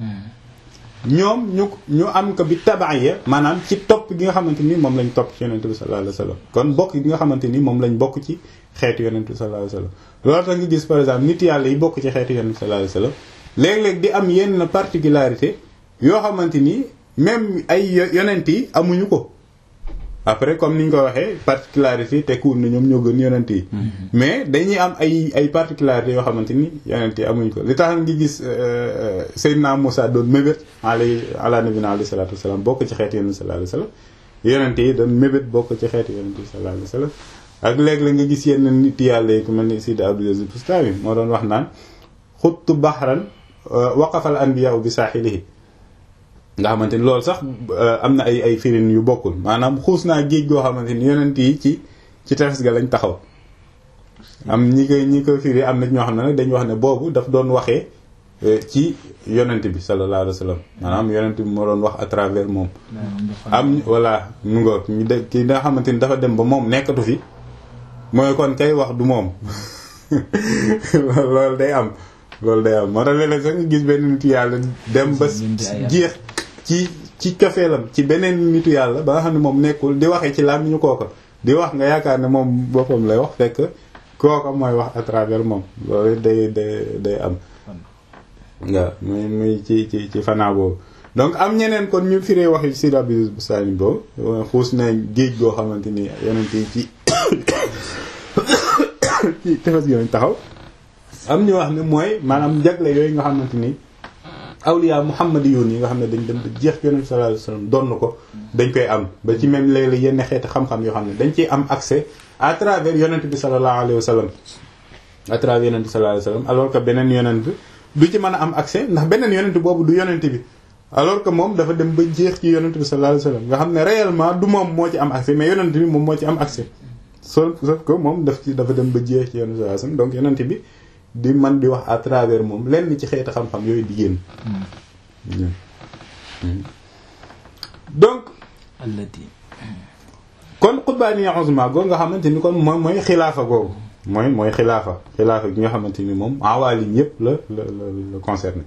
ñoom ñu ñu am ko bi tabaiya maanaam ci topp gi nga xamante ni moom lañ topp ci yonent bi sallallahu alayhi wasallam kon bokk gi nga xamante ni moom lañ bokk ci xeetu yonent bi sallallahu alayhi wasallam loolu tax nga gis par exemple nit yàlla yi bokk ci xeetu yonent bi sallallahu alayhi wasallam léeg-léeg di am yenn particularité yoo xamante ni même ay yonent yi amuñu ko après comme ni ñu ko waxee particularité te kuur na ñoom ñoo gën yonent yi mais dañuy am ay ay particularités yoo xamante ni yonent yi amuñ ko li tax ngi gis Seydina Moussa doon mébét alay ala nabina alayhi salatu wasalam bokk ci xeeti yonent sallallahu alayhi wasallam yonent yi doon mébét bokk ci xeeti yonent yi sallallahu alayhi wasallam ak léeg la nga gis yenn nit yàlla yi ku mel ni Sidi Abdul Aziz Bustami moo doon wax naan xuttu bahran waqafal anbiya bi saaxilihi nga xamante ni loolu sax am na ay ay firin yu bokkul maanaam xuus naa géej goo xamante ni yonent yi ci ci tefes ga lañ taxaw am ñi koy ñi ko firi am na ñoo xam ne nag dañu wax ne boobu daf doon waxee ci yonent bi sallallahu alayhi wa sallam maanaam yonent bi moo doon wax à travers moom am voilà mu nga ñu de ki nga xamante ni dafa dem ba moom nekkatu fi mooy kon kay wax du moom loolu day am loolu day am moo tax léeg-léeg sax nga gis benn nitu yàlla dem ba jeex ci ci cofeelam ci beneen nitu yàlla ba nga xam ne moom nekkul di waxee ci làmmiñu kooka di wax nga yaakaar ne moom boppam lay wax fekk kooka mooy wax à travers moom loolu day day day am nga muy muy ci ci ci fanaa boobu donc am ñeneen kon ñu firee wax si rabi sani boobu xuus na géej goo xamante ni yonent yi ci ci tefes gi lañ taxaw am ñu wax ne mooy maanaam jagle yooyu nga xamante ni awliya muhammadiyun yi nga xam ne dañ dem ba jeex yonent sallallahu alayhi wasallam doon ko dañ koy am ba ci même léeg-léeg yenn xeeti xam-xam yoo xam ne dañ ciy am accès à travers yonent bi sallallahu alayhi wasallam à travers yonent bi sallallahu alayhi wasallam alors que beneen yonent du ci mën a am accès ndax beneen yonent boobu du yonent bi alors que moom dafa dem ba jeex ci yonent bi sallallahu alayhi wasallam nga xam ne réellement du moom moo ci am accès mais yonent bi moom moo ci am accès sauf sauf que moom daf ci dafa dem ba jeex ci yonent bi sallallahu alayhi wasallam donc yonent bi di man di wax à travers moom lenn ci xeeti xam-xam yooyu di génn donc kon xutbaaniya uzma googu nga xamante ni kon mooy mooy xilaafa googu mooy mooy xilaafa xilaafa gi nga xamante ni moom awaalim yépp la la la la concerné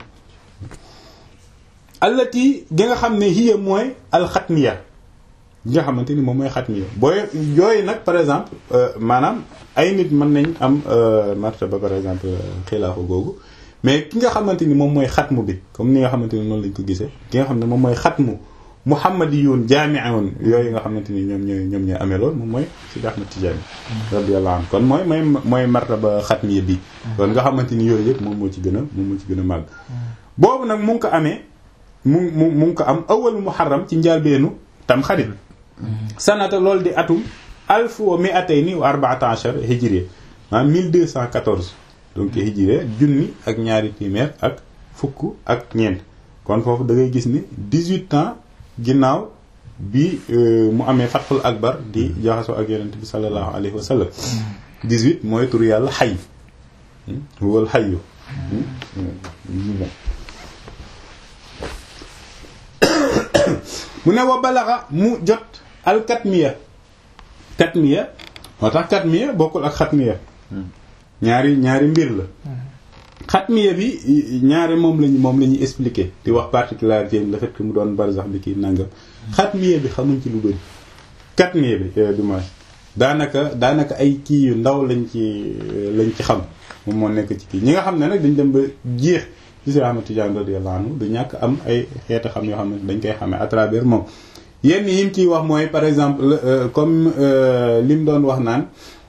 allati gi nga xam ne hiya mooy alxatmiya gi nga xamante ni moom mooy xatmiya booy yooyu nag par exemple maanaam ay nit mën nañ am martaba par exemple xilaafa googu mais ki nga xamante ni moom mooy xatmu bi comme ni nga xamante ni noonu lañ ko gisee ki nga xam ne moom mooy xatmu muhammadiyun jaami'un yooyu nga xamante ni ñoom ñooy ñoom ñooy amee lool moom mooy Sidi Ahmad Tijaani radiyallahu anhu kon mooy mooy mooy martaba xatmiya bi kon nga xamante ni yooyu yëpp moom moo ci gën a moom moo ci gën a màgg boobu nag mu ngi ko amee mu mu mu ngi ko am awalu muharram ci njaalbeenu tam xarit sanata loolu di atum alf wa mi'atayni wa arba'ata ashar hijriya maanaam 1214 donc hijriya junni ak ñaari téeméer ak fukk ak ñeent kon foofu da ngay gis ni 18 ans ginnaaw bi mu amee fatxul akbar di jaxasoo ak yonent bi sallallahu alayhi wa sallam 18 mooy tur yàlla xay huwal xayu mu ne wa balaxa mu jot al katmiya katmiya moo tax katmiya bokkul ak xatmiya ñaari ñaari mbir la xatmiya bi ñaari moom lañu moom la ñuy expliquer di wax particularité le fait que mu doon barzax bi kii nangam xatmiya bi xamuñ ci lu bëri katmiya bi du moins daanaka daanaka ay kii yu ndaw lañ ci lañ ci xam moom moo nekk ci kii ñi nga xam ne nag dañ dem ba jeex ci Cheikh Ahmad Tidiane radiyallahu anhu du ñàkk am ay xeeti xam yoo xam ne dañ koy xamee à travers moom yenn yi mu ciy wax mooy par exemple comme li mu doon wax naan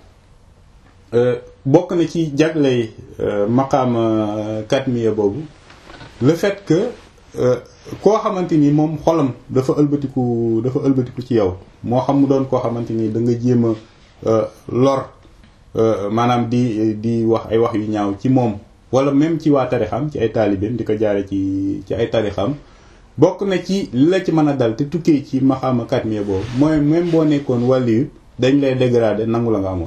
bokk na ci jagley maqaam katmiya boobu le fait que koo xamante ni moom xolam dafa ëlbatiku dafa ëlbatiku ci yow moo xam mu doon koo xamante ni da nga jéem a lor maanaam di di wax ay wax yu ñaaw ci moom wala même ci waa tarixam ci ay taalibeem di ko jaare ci ci ay tarixam bokk na ci li la ci mën a dal te tukkee ci maxaama katmiya boobu mooy même boo nekkoon wàlliyu dañ lay dégrader nangu la nga amoon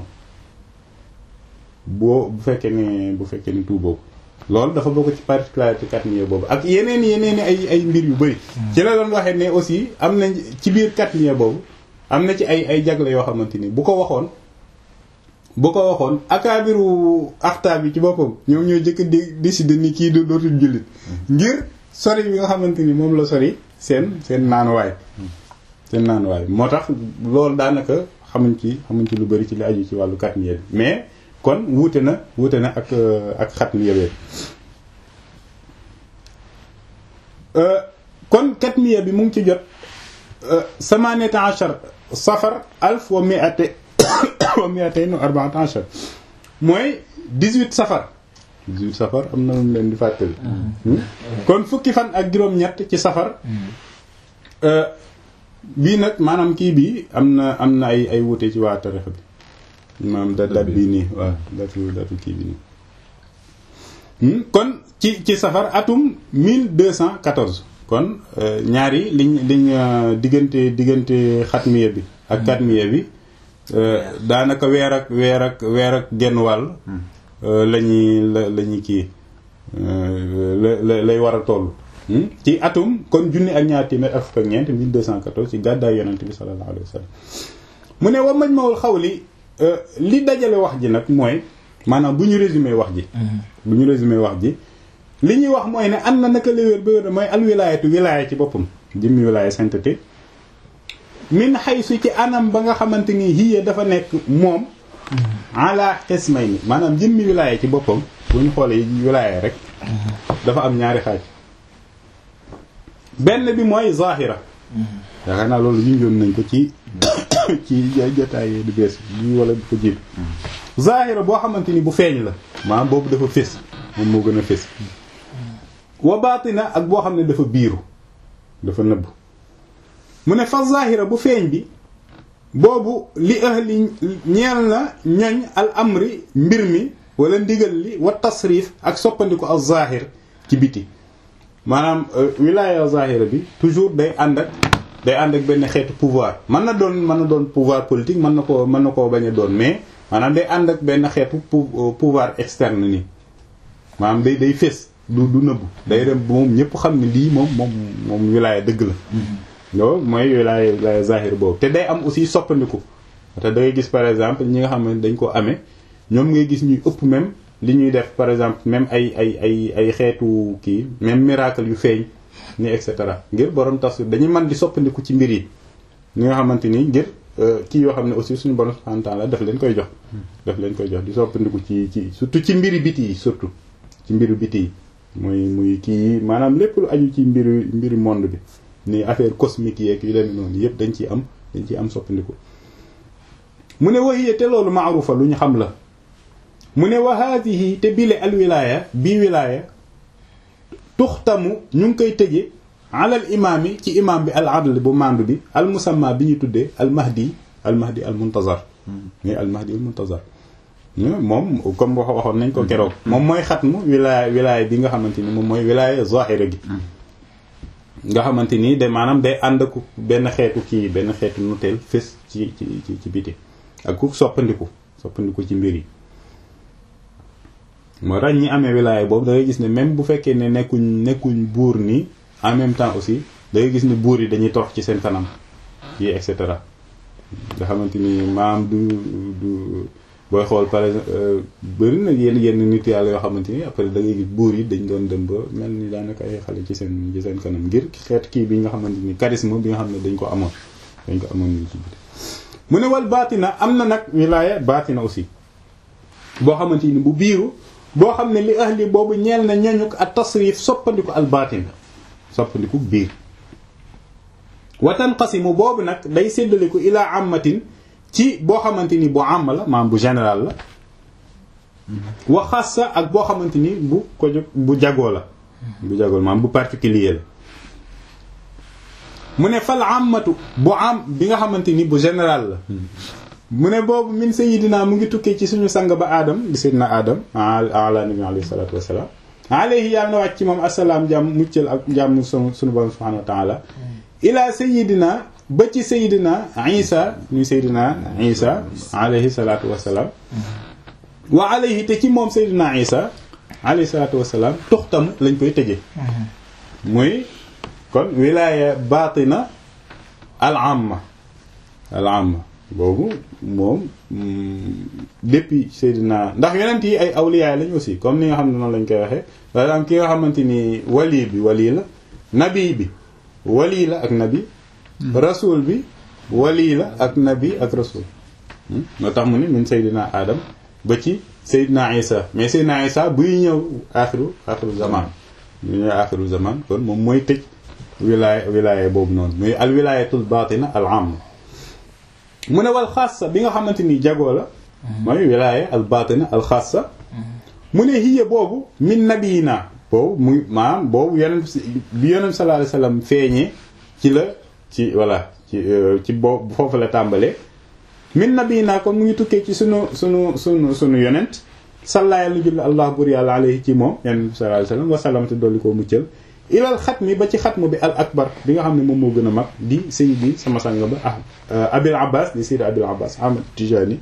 boo bu fekkee ne bu fekkee ne tout boobu loolu dafa bokk ci particularité katmiya boobu ak yeneen yeneen ay ay mbir yu bëri ci la doon waxee ne aussi am na ci biir katmiya boobu am na ci ay ay jagle yoo xamante ni bu ko waxoon bu ko waxoon akaabiru axtaab bi ci boppam ñoom ñoo jëkk di décider ni kii dootul jullit ngir sori bi nga xamante ni moom la sori seen seen naanuwaay seen naanuwaay moo tax loolu daanaka xamuñ ci xamuñ ci lu bari ci li aju ci wàllu katmiya bi mais kon wuute na wuute na ak ak xatmiya bi kon katmiya bi mu ngi ci jot samaniyata ashar safar alf wa mi'ate wa mi'atayn wa arba'ata ashar mooy 18 safar 18 safar am na lu leen di fàttali kon fukki fan ak juróom-ñett ci safar bii nag maanaam kii bi am na am na ay ay wuute ci waa tarixa bi maanaam da dat bii nii waaw datu datu kii bi nii kon ci ci safar atum 1214 kon ñaari liñ liñ diggante diggante xatmiya bi ak katmiya bi daanaka weer ak weer ak weer ak genn wàll lañuy la la ñuy kii la lay war a toll ci atum kon junni ak ñaar téeméer ak fukk ak ñeent 1214 ci gàddaay yonent bi sallallahu alayhi wa sallam mu ne wa majma'ul xawli li dajale wax ji nag mooy maanaam bu ñu résumé wax ji bu ñu résumé wax ji li ñuy wax mooy ne am na naka léwéer ba wér mooy al wilaayatu wilaaya ci boppam jëmmi wilaaya sainteté min xaysu ci anam ba nga xamante ni hiya dafa nekk moom ala xismay ni maanaam jëmmi wilaaya ci boppam bu ñu xoolee wilaaya rek dafa am ñaari xaaj benn bi mooy zahira yaakaar naa loolu junjoon nañ ko ci ci jotaay du bees bi wala bu ko jiitu zahira boo xamante ni bu feeñ la maanaam boobu dafa fés moom moo gën a fés wa baatina ak boo xam ne dafa biiru dafa nëbb mu ne fa zahira bu feeñ bi boobu li ahli ñeel na ñoñ al amri mbir mi wala ndigal li wa tasrif ak soppandiku al zahir ci biti maanaam wilaya zahira bi toujours day ànd ak day ànd ak benn xeetu pouvoir mën na doon mën na doon pouvoir politique mën na koo mën na koo bañ a doon mais maanaam day ànd ak benn xeetu pouvoir externe nii maanaam day day fés du du nëbbu day dem moom ñëpp xam ne lii moom moom moom wilaya dëgg la loolu mooy wilaya wilaya zahir boobu te day am aussi soppandiku te da ngay gis par exemple ñi nga xam ne dañ ko amee ñoom ngay gis ñuy ëpp même li ñuy def par exemple même ay ay ay ay xeetu kii même miracle yu feeñ ni et cetera ngir borom tas dañuy mën di soppandiku ci mbir yi ñi nga xamante ni ngir kii yoo xam ne aussi suñu borom subhanahu wa ta'ala daf leen koy jox daf leen koy jox di soppandiku ci ci surtout ci mbiri biti yi surtout ci mbiru biti yi muy muy kii yi maanaam lépp lu aju ci mbiru mbiru monde bi ni affaire cosmique yeeg yu demee noonu yëpp dañ ciy am dañ ciy am soppandiku mu ne wahiya te loolu maarufa lu ñu xam la mu ne wa haadihi te bile al wilaaya bii wilaaya tuxtamu ñu ngi koy tëje alal imaam yi ci imaam bi al adl bu mandu bi al musamma bi ñu tuddee al mahdi al mahdi al muntazar mais al mahdi al muntazar moom comme wax waxoon nañ ko keroog moom mooy xatmu wilaaya wilaaya bi nga xamante ni moom mooy wilaaya zahira gi nga xamante ni de maanaam day ànd ak benn xeetu kii benn xeetu noteel fës ci ci ci ci biti ak ku soppandiku soppandiku ci mbir yi moo tax ñi amee wilaaya boobu da ngay gis ne même bu fekkee ne nekkuñ nekkuñ buur nii en même temps aussi da ngay gis ne buur yi dañuy torox ci seen kanam yi et cetera nga xamante ni maam du du booy xool par exemple bëri na yenn yenn nit yàlla yoo xamante ni après da ngay gis buur yi dañ doon dem ba mel ni daanaka ay xale ci seen ci seen kanam ngir xeet kii bi nga xamante ni charisme bi nga xam ne dañ ko amoon dañ ko amoon nii ci biti mu ne wal baatina am na nag wilaaya baatina aussi boo xamante ni bu biiru boo xam ne li ahli boobu ñeel na ñañuk ak tasrif soppandiku al baatin soppandiku biir watan qasimu boobu nag day séddaliku ilaa amatin ci boo xamante ni bu am la maanaam bu général la wa xassa ak boo xamante ni bu ko jóg bu jagoo la bu jagoo la maanaam bu particulier la mu ne fal amatu bu am bi nga xamante ni bu général la mu ne boobu min sayidina mu ngi tukkee ci suñu sang ba aadam di sayidina aadam ala nabi alayhi salatu wasalaam alayhi yàlla na wàcc ci moom asalaam jàmm muccal ak jàmm sunu sunu borom subhanahu wa taala ila sayidina ba ci sayidina isa ñu sayidina isa alayhi salatu wasalaam wa alayhi te ci moom sayidina isa alayhi salatu wasalaam tuxtam lañ koy tëje muy kon wilaya batina al amma al amma boobu moom depuis Seydina ndax yonent yi ay awliyaay lañ aussi comme ni nga xam ne noonu lañ koy waxee par exemple ki nga xamante ni wali bi wali la nabi bi wali la ak nabi rasul bi wali la ak nabi ak rasul moo tax mu ne min Seydina Adam ba ci Seydina Isa mais Seydina Isa buy ñëw axiru axiru zaman bu ñëw axiru zaman kon moom mooy tëj wilaaya wilaaya boobu noonu muy al wilaayatul batina al amma mu ne wal xaasa bi nga xamante ni jagoo la mooy wilaaya al batina al xaasa mu ne hiya boobu min nabiyina boobu muy maanaam boobu yonent bi yonent sallallahu alayhi wasallam feeñee ci la ci voilà ci ci boobu foofu la tàmbalee min nabiyina kon mu ngi tukkee ci sunu sunu sunu sunu yonent salla yàlla julli allah bur yàlla alayhi ci moom yonent bi sallallahu alayhi wasallam wasallam te dolli koo muccal ilal xatmi ba ci xatmu bi al akbar bi nga xam ne moom moo gën a mag di sayyidi sama sang ba ah abil abbas di sayyid abil abbas ahmad tijani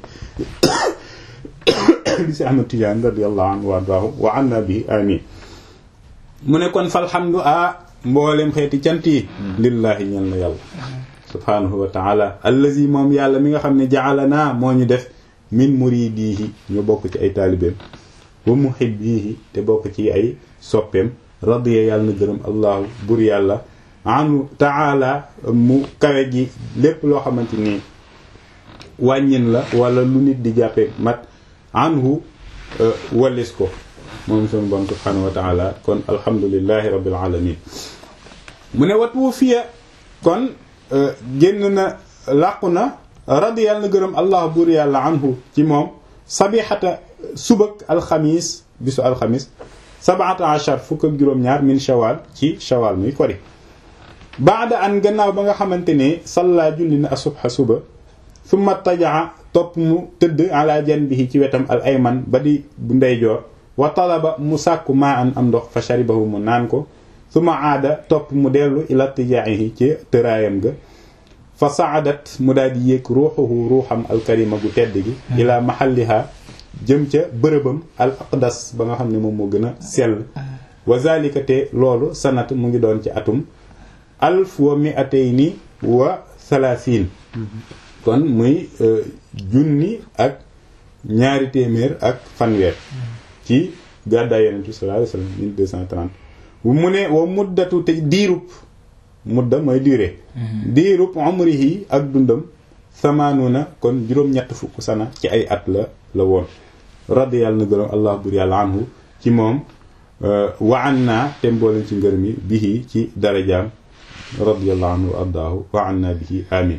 di si ahmad tijani radiyallahu anhu wa ardaahu wa anna bi amin mu ne kon falhamdu a mboolem xeeti cant yi lillahi ñel na yàlla subhanahu wa taala allazi moom yàlla mi nga xam ne ja'alana moo ñu def min muridihi ñu bokk ci ay taalibeem wa muhibbihi te bokk ci ay soppeem radiya yàlla na gërëm allahu bur yàlla anu taala mu kawe ji lépp loo xamante ni wàññin la wala lu nit di jàppe mat anhu wallis ko moom sunu borom subhanahu wa taala kon alhamdulillahi rabbil alamin mu ne wat wu fiya kon génn na làqu na radiya yàlla na gërëm allahu bur yàlla anhu ci moom sabixata subak alxamis bisu alxamis sabata achar fukk ak juróom-ñaar min shawal ci shawal muy kori baada an gannaaw ba nga xamante ne salla julli na asubha suba summa tajaa topp mu tëdd ala janbihi ci wetam al ayman ba di bu ndeyjoor wa talaba mu sàkku maa an am ndox fa sharibahu mu naan ko summa aada topp mu dellu ila tijaahi ci tëraayam ga fa saadat mu daal di yéeg ruuxuhu ruuxam alkarima gu tedd gi ila mahalliha jëm ca bërëbam al aqdas ba nga xam ne moom moo gën a sell wa zalika te loolu sanat mu ngi doon ci atum alf wa mi'atayni wa thalathin kon muy junni ak ñaari téeméer ak fanweer ci gàddaay yonent bi sallallahu alayhi wasallam 1230 mu ne wa muddatu te diirub mudda mooy durée diirub umrihi ak dundam samaanuna kon juróom-ñett fukk sana ci ay at la la woon radi yàlla na gërëm allah bur yàlla anhu ci moom wa anna te mbooleen ci ngërëm yi bihi ci darajaam radiyallahu anhu wa ardaahu wa anna bihi amin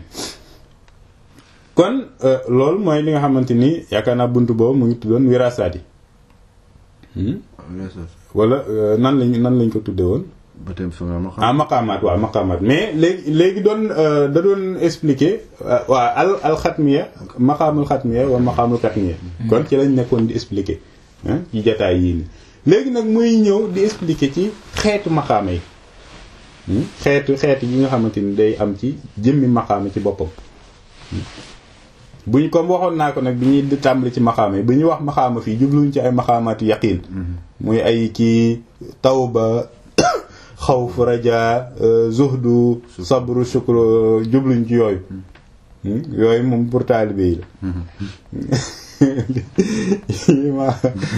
kon loolu mooy li nga xamante ni yaakaar naa bunt boobu mu ngi tuddoon wirasaat yi wala nan lañ nan lañ ko tudde woon ba tey fa nga ma xam. ah maqaamaat waaw maqaamaat mais léegi léegi doon da doon expliquer waa al al xatmiya maqaamul xatmiya wa maqaamul katmiya kon ci lañ nekkoon di expliquer ci jataay yii nii léegi nag muy ñëw di expliquer ci xeetu maqaama yi xeetu xeetu yi nga xamante ni day am ci jëmmi maqaama ci boppam buñ comme waxoon naa ko nag bi ñuy di tàmbali ci maqaama yi bu ñuy wax maqaama fii jubluñ ci ay maqaamaatu yaqiin muy ay kii tawba xawf raja zuhdu sabru shukru jubluñ ci yooyu yooyu moom pour taalibe yi la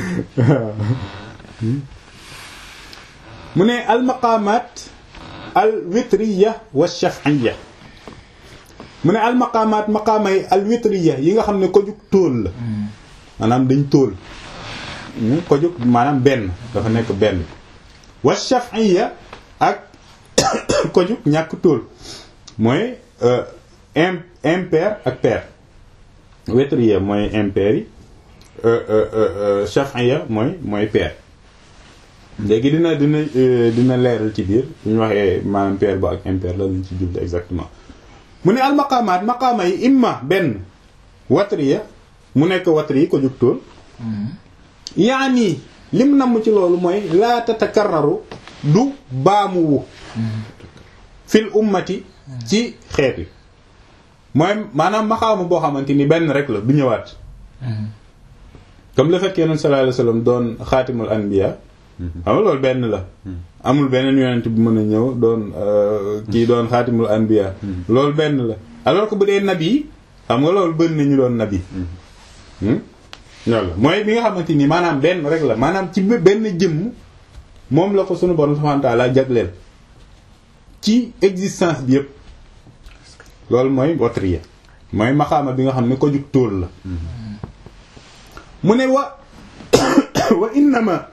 mu ne al maqaamaat al witriya wa shaf'iyya mu ne al maqaamaat maqaama yi al witriya yi nga xam ne ko jug tóol la maanaam dañ tóol ko jug maanaam benn dafa nekk benn wa shaf'iyya ak ko jug ñàkk tóol mooy impair ak pair witriya mooy impair yi shaf'iyya mooy mooy pair léegi dina dina dina leeral ci biir bu ñu waxee maanaam pair ba ak impair la lañ ci jublu exactement mu ne al maqaamaat maqaama yi imma benn watriya mu nekk watri yi ko jug tóol yaani lim namm ci loolu mooy laa tatakarraru du baamuwu fil ummati ci xeet wi mooy maanaam maqaama boo xamante ni benn rek la du ñëwaat comme le fait que yonent sallallahu alayhi wasallam doon xaatimul anbiya xam nga loolu benn la amul beneen yonent bu mën a ñëw doon kii doon xaatimul anbiya loolu benn la alors que bu dee nabi xam nga loolu bëri nañu doon nabi loolu la mooy bi nga xamante ni maanaam benn rek la maanaam ci benn jëmm moom la ko sunu borom subhanahu wa ta'ala jagleel ci existence bi yëpp loolu mooy watriya mooy maxaama bi nga xam ne ko jug tóol la mu ne wa wa innama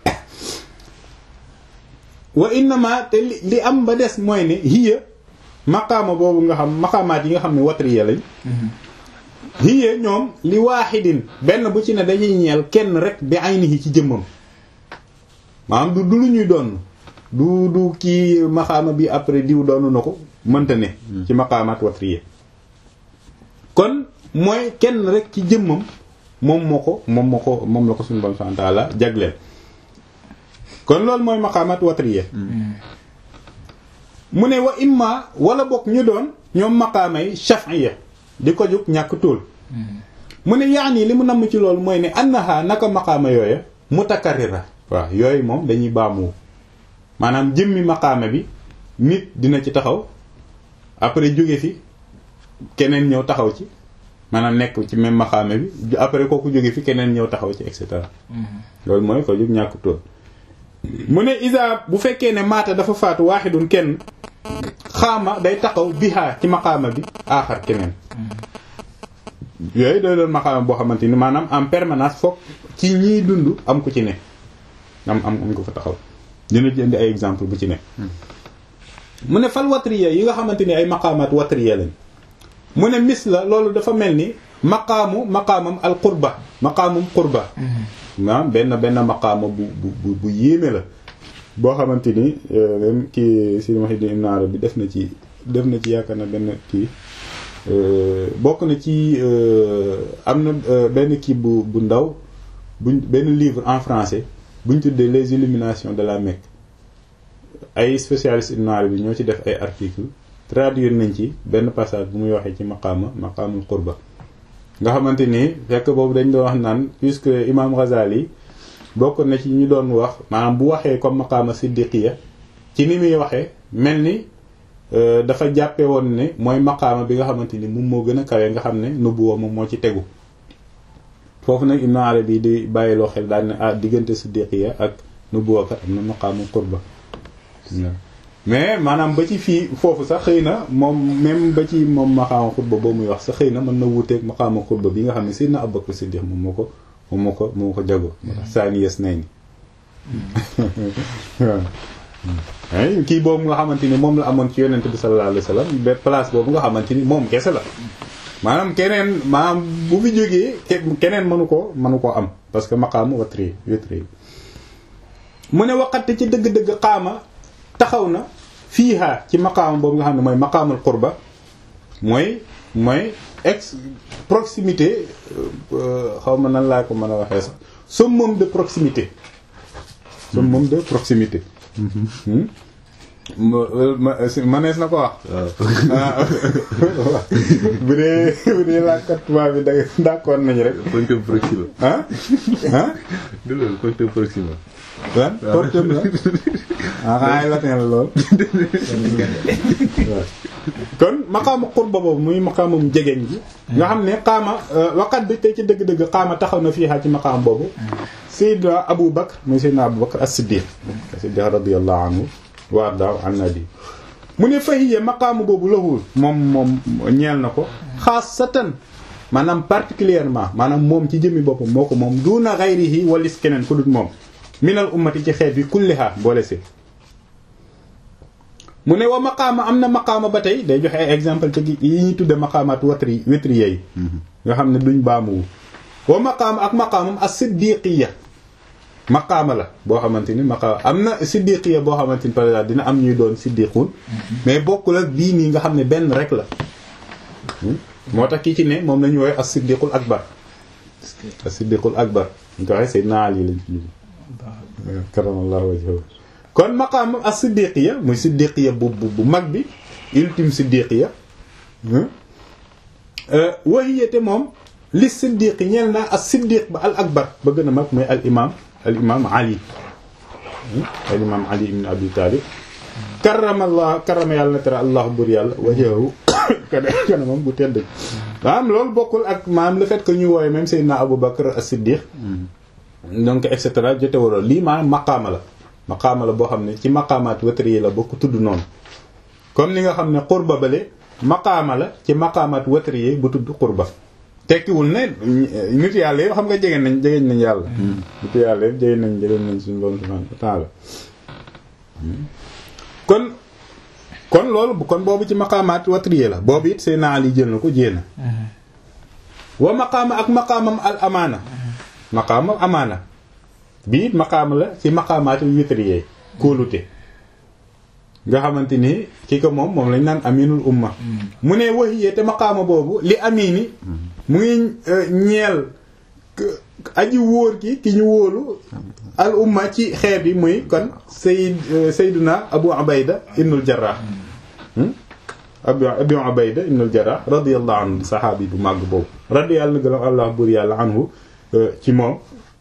wa innama te li li am ba des mooy ne hiya maqaama boobu nga xam maqaamaat yi nga xam ne watriya lañ hiya ñoom li waaxidin benn bu ci ne dañuy ñeel kenn rek bi aynihi ci jëmmam maanaam du du lu ñuy doon du du kii maqaama bi après diw doonu na ko mënta ne ci maqaamaat watriya kon mooy kenn rek ci jëmmam moom moo ko moom moo ko moom la ko suñu bon sant la jagleel kon loolu mooy maqaamat watriya mu ne wa imma wala bokk ñu doon ñoom maqaamay shaf'iyya di ko jóg ñàkk tóol mu ne yaani li mu namm ci loolu mooy ne annaha naka maqaama yooya mutakarrira waaw yooyu moom dañuy baamu maanaam jëmmi maqaama bi nit dina ci taxaw après jóge fi keneen ñëw taxaw ci maanaam nekk ci même maqaama bi après kooku jóge fi keneen ñëw taxaw ci et cetera loolu mooy ko jóg ñàkk tóol mu ne isa bu fekkee ne maata dafa faatu waaxidun kenn xaama day taxaw bihaa ci maqaama bi aaxar keneen yooyu day doon maqaama boo xamante ni maanaam en permanence foog ci ñiy dund am ku ci ne am am am ko fa taxaw dina jënd ay exemple bu ci ne mu ne fal watriya yi nga xamante ni ay maqaamaat watriya lañ mu ne mis la loolu dafa mel ni maqaamu maqaamam al qurba maqaamum qurba maanaam benn benn maqaama bu bu bu yéeme la boo xamante ni même kii Sidi Muhyiddin Ibn Arabi def na ci def na ci yaakaar na benn kii bokk na ci am na benn kii bu bu ndaw buñ benn livre en français buñ tuddee les illuminations de la Mecque ay spécialistes Ibn Arabi ñoo ci def ay articles traduire nañ ci benn passage bu muy waxee ci maqaama maqaamul qurba nga xamante ni fekk boobu dañ doon wax naan puisque imam Ghazali bokk na ci ñu doon wax maanaam bu waxee comme maqaama siddiqiya ci ni muy waxee mel ni dafa jàppe woon ne mooy maqaama bi nga xamante ni moom moo gën a kawe nga xam ne nubuwa moom moo ci tegu foofu nag Ibn Arabi di bàyyiloo xel daal ne ah diggante siddiqiya ak nubuwa kat am na maqaama qurba mais maanaam ba ci fii foofu sax xëy na moom même ba ci moom maqaama xutba boo muy wax sax xëy na mën na wuuteeg maqaama xutba bi nga xam ne Seydina Abubakar Siddiq moom moo ko moom moo ko moo ko jago moo tax saani yes nay ni waaw kii boobu nga xamante ni moom la amoon ci yonent bi sallallahu alayhi wasallam ba place boobu nga xamante ni moom kese la maanaam keneen maanaam bu fi jógee keneen mënu ko mënu koo am parce que maqaamu watri wetri mu ne waxate ci dëgg-dëgg xaama taxaw na fiiha ci maqaama boobu nga xam ne mooy maqaamul qurba mooy mooy ex proximité xaw ma nan laa ko mën a waxee sax summum de proximité summum de proximité manees na ko wax bu dee bu dee làkkat tubaab bi da d'accord nañu rek Pointum proxima. ah ah du loolu pointum proxima. lan portem la ah xanaa latin la lool kon maqaama qurba boobu muy maqaamam jegeñ gi nga xam ne xaama waqat bi tey ci dëgg-dëgg xaama taxaw na fii ci maqaam boobu Seydina Abu Bakr muy Seydina Abu Bakr as-Siddiq as-Siddiq radiyallahu anhu wa ardaahu an nabi mu ne fahiya maqaamu boobu lahul moom moom ñeel na ko xaasatan maanaam particulièrement maanaam moom ci jëmmi boppam moo ko moom duna ghayrihi walis keneen ku dut moom minal ummati ci xeet bi kulliha boole si mu ne wa maqaama am na maqaama ba tey day joxe ay exemple ci yi ñuy tudde maqaamaat watri witriya yi nga xam ne duñ baamuwu wa maqaama ak maqaamam as-siddiqiya maqaama la boo xamante ni maqaama am na siddiqiya boo xamante ni par exemple dina am ñuy doon siddiquun mais bokkul ak bii nii nga xam ne benn rek la moo tax kii ci ne moom la ñu woowee as-siddiqul akbar as-siddiqul akbar ñu ko waxee Seydina Ali lañ ci karamallahu wajhahu kon maqaam as-siddiqiya muy siddiqiya bu bu bu mag bi ultime siddiqiya wahiyate moom li siddiqi ñeel na as-siddiq ba al akbar ba gën a mag mooy al imam al imam ali al imam ali ibn abi talib karamallah karama yàlla na tere allah bur yàlla wajhahu kana kana moom bu tedd maanaam loolu bokkul ak maanaam le fait que ñu woowe même Seydina Abu Bakr as-Siddiq donc et cetera jote waroo lii maanaam maqaama la maqaama la boo xam ne ci maqaamaat wetri yi la bokk tudd noonu comme ni nga xam ne xurba bale maqaama la ci maqaamaat wetri yi bu tudd xurba tekkiwul ne nit yàlla yi xam nga jege nañ jegeñ nañ yàlla nit yàlla yi jege nañ jege nañ suñu borom subhanahu wa ta'ala kon kon loolu kon boobu ci maqaamaat watriye la boobu it Seydina Ali jël na ko jéena wa maqaama ak maqaamam al amaana maqaamam amaana bii it maqaama la ci maqaamaati witriye kóolute nga xamante ni ki ko moom moom lañ naan aminul umma mu ne waxiyee te maqaama boobu li amini mu ngi ñeel aji wóor ki ki ñu wóolu al umma ci xeet bi muy kon sayd sayduna abu ubayda ibnul jarrah abu abu ubayda ibnul jarrah radiyallahu anhu saxaabi bu màgg boobu radiyallahu na gëlam allah buur yàlla anhu ci moom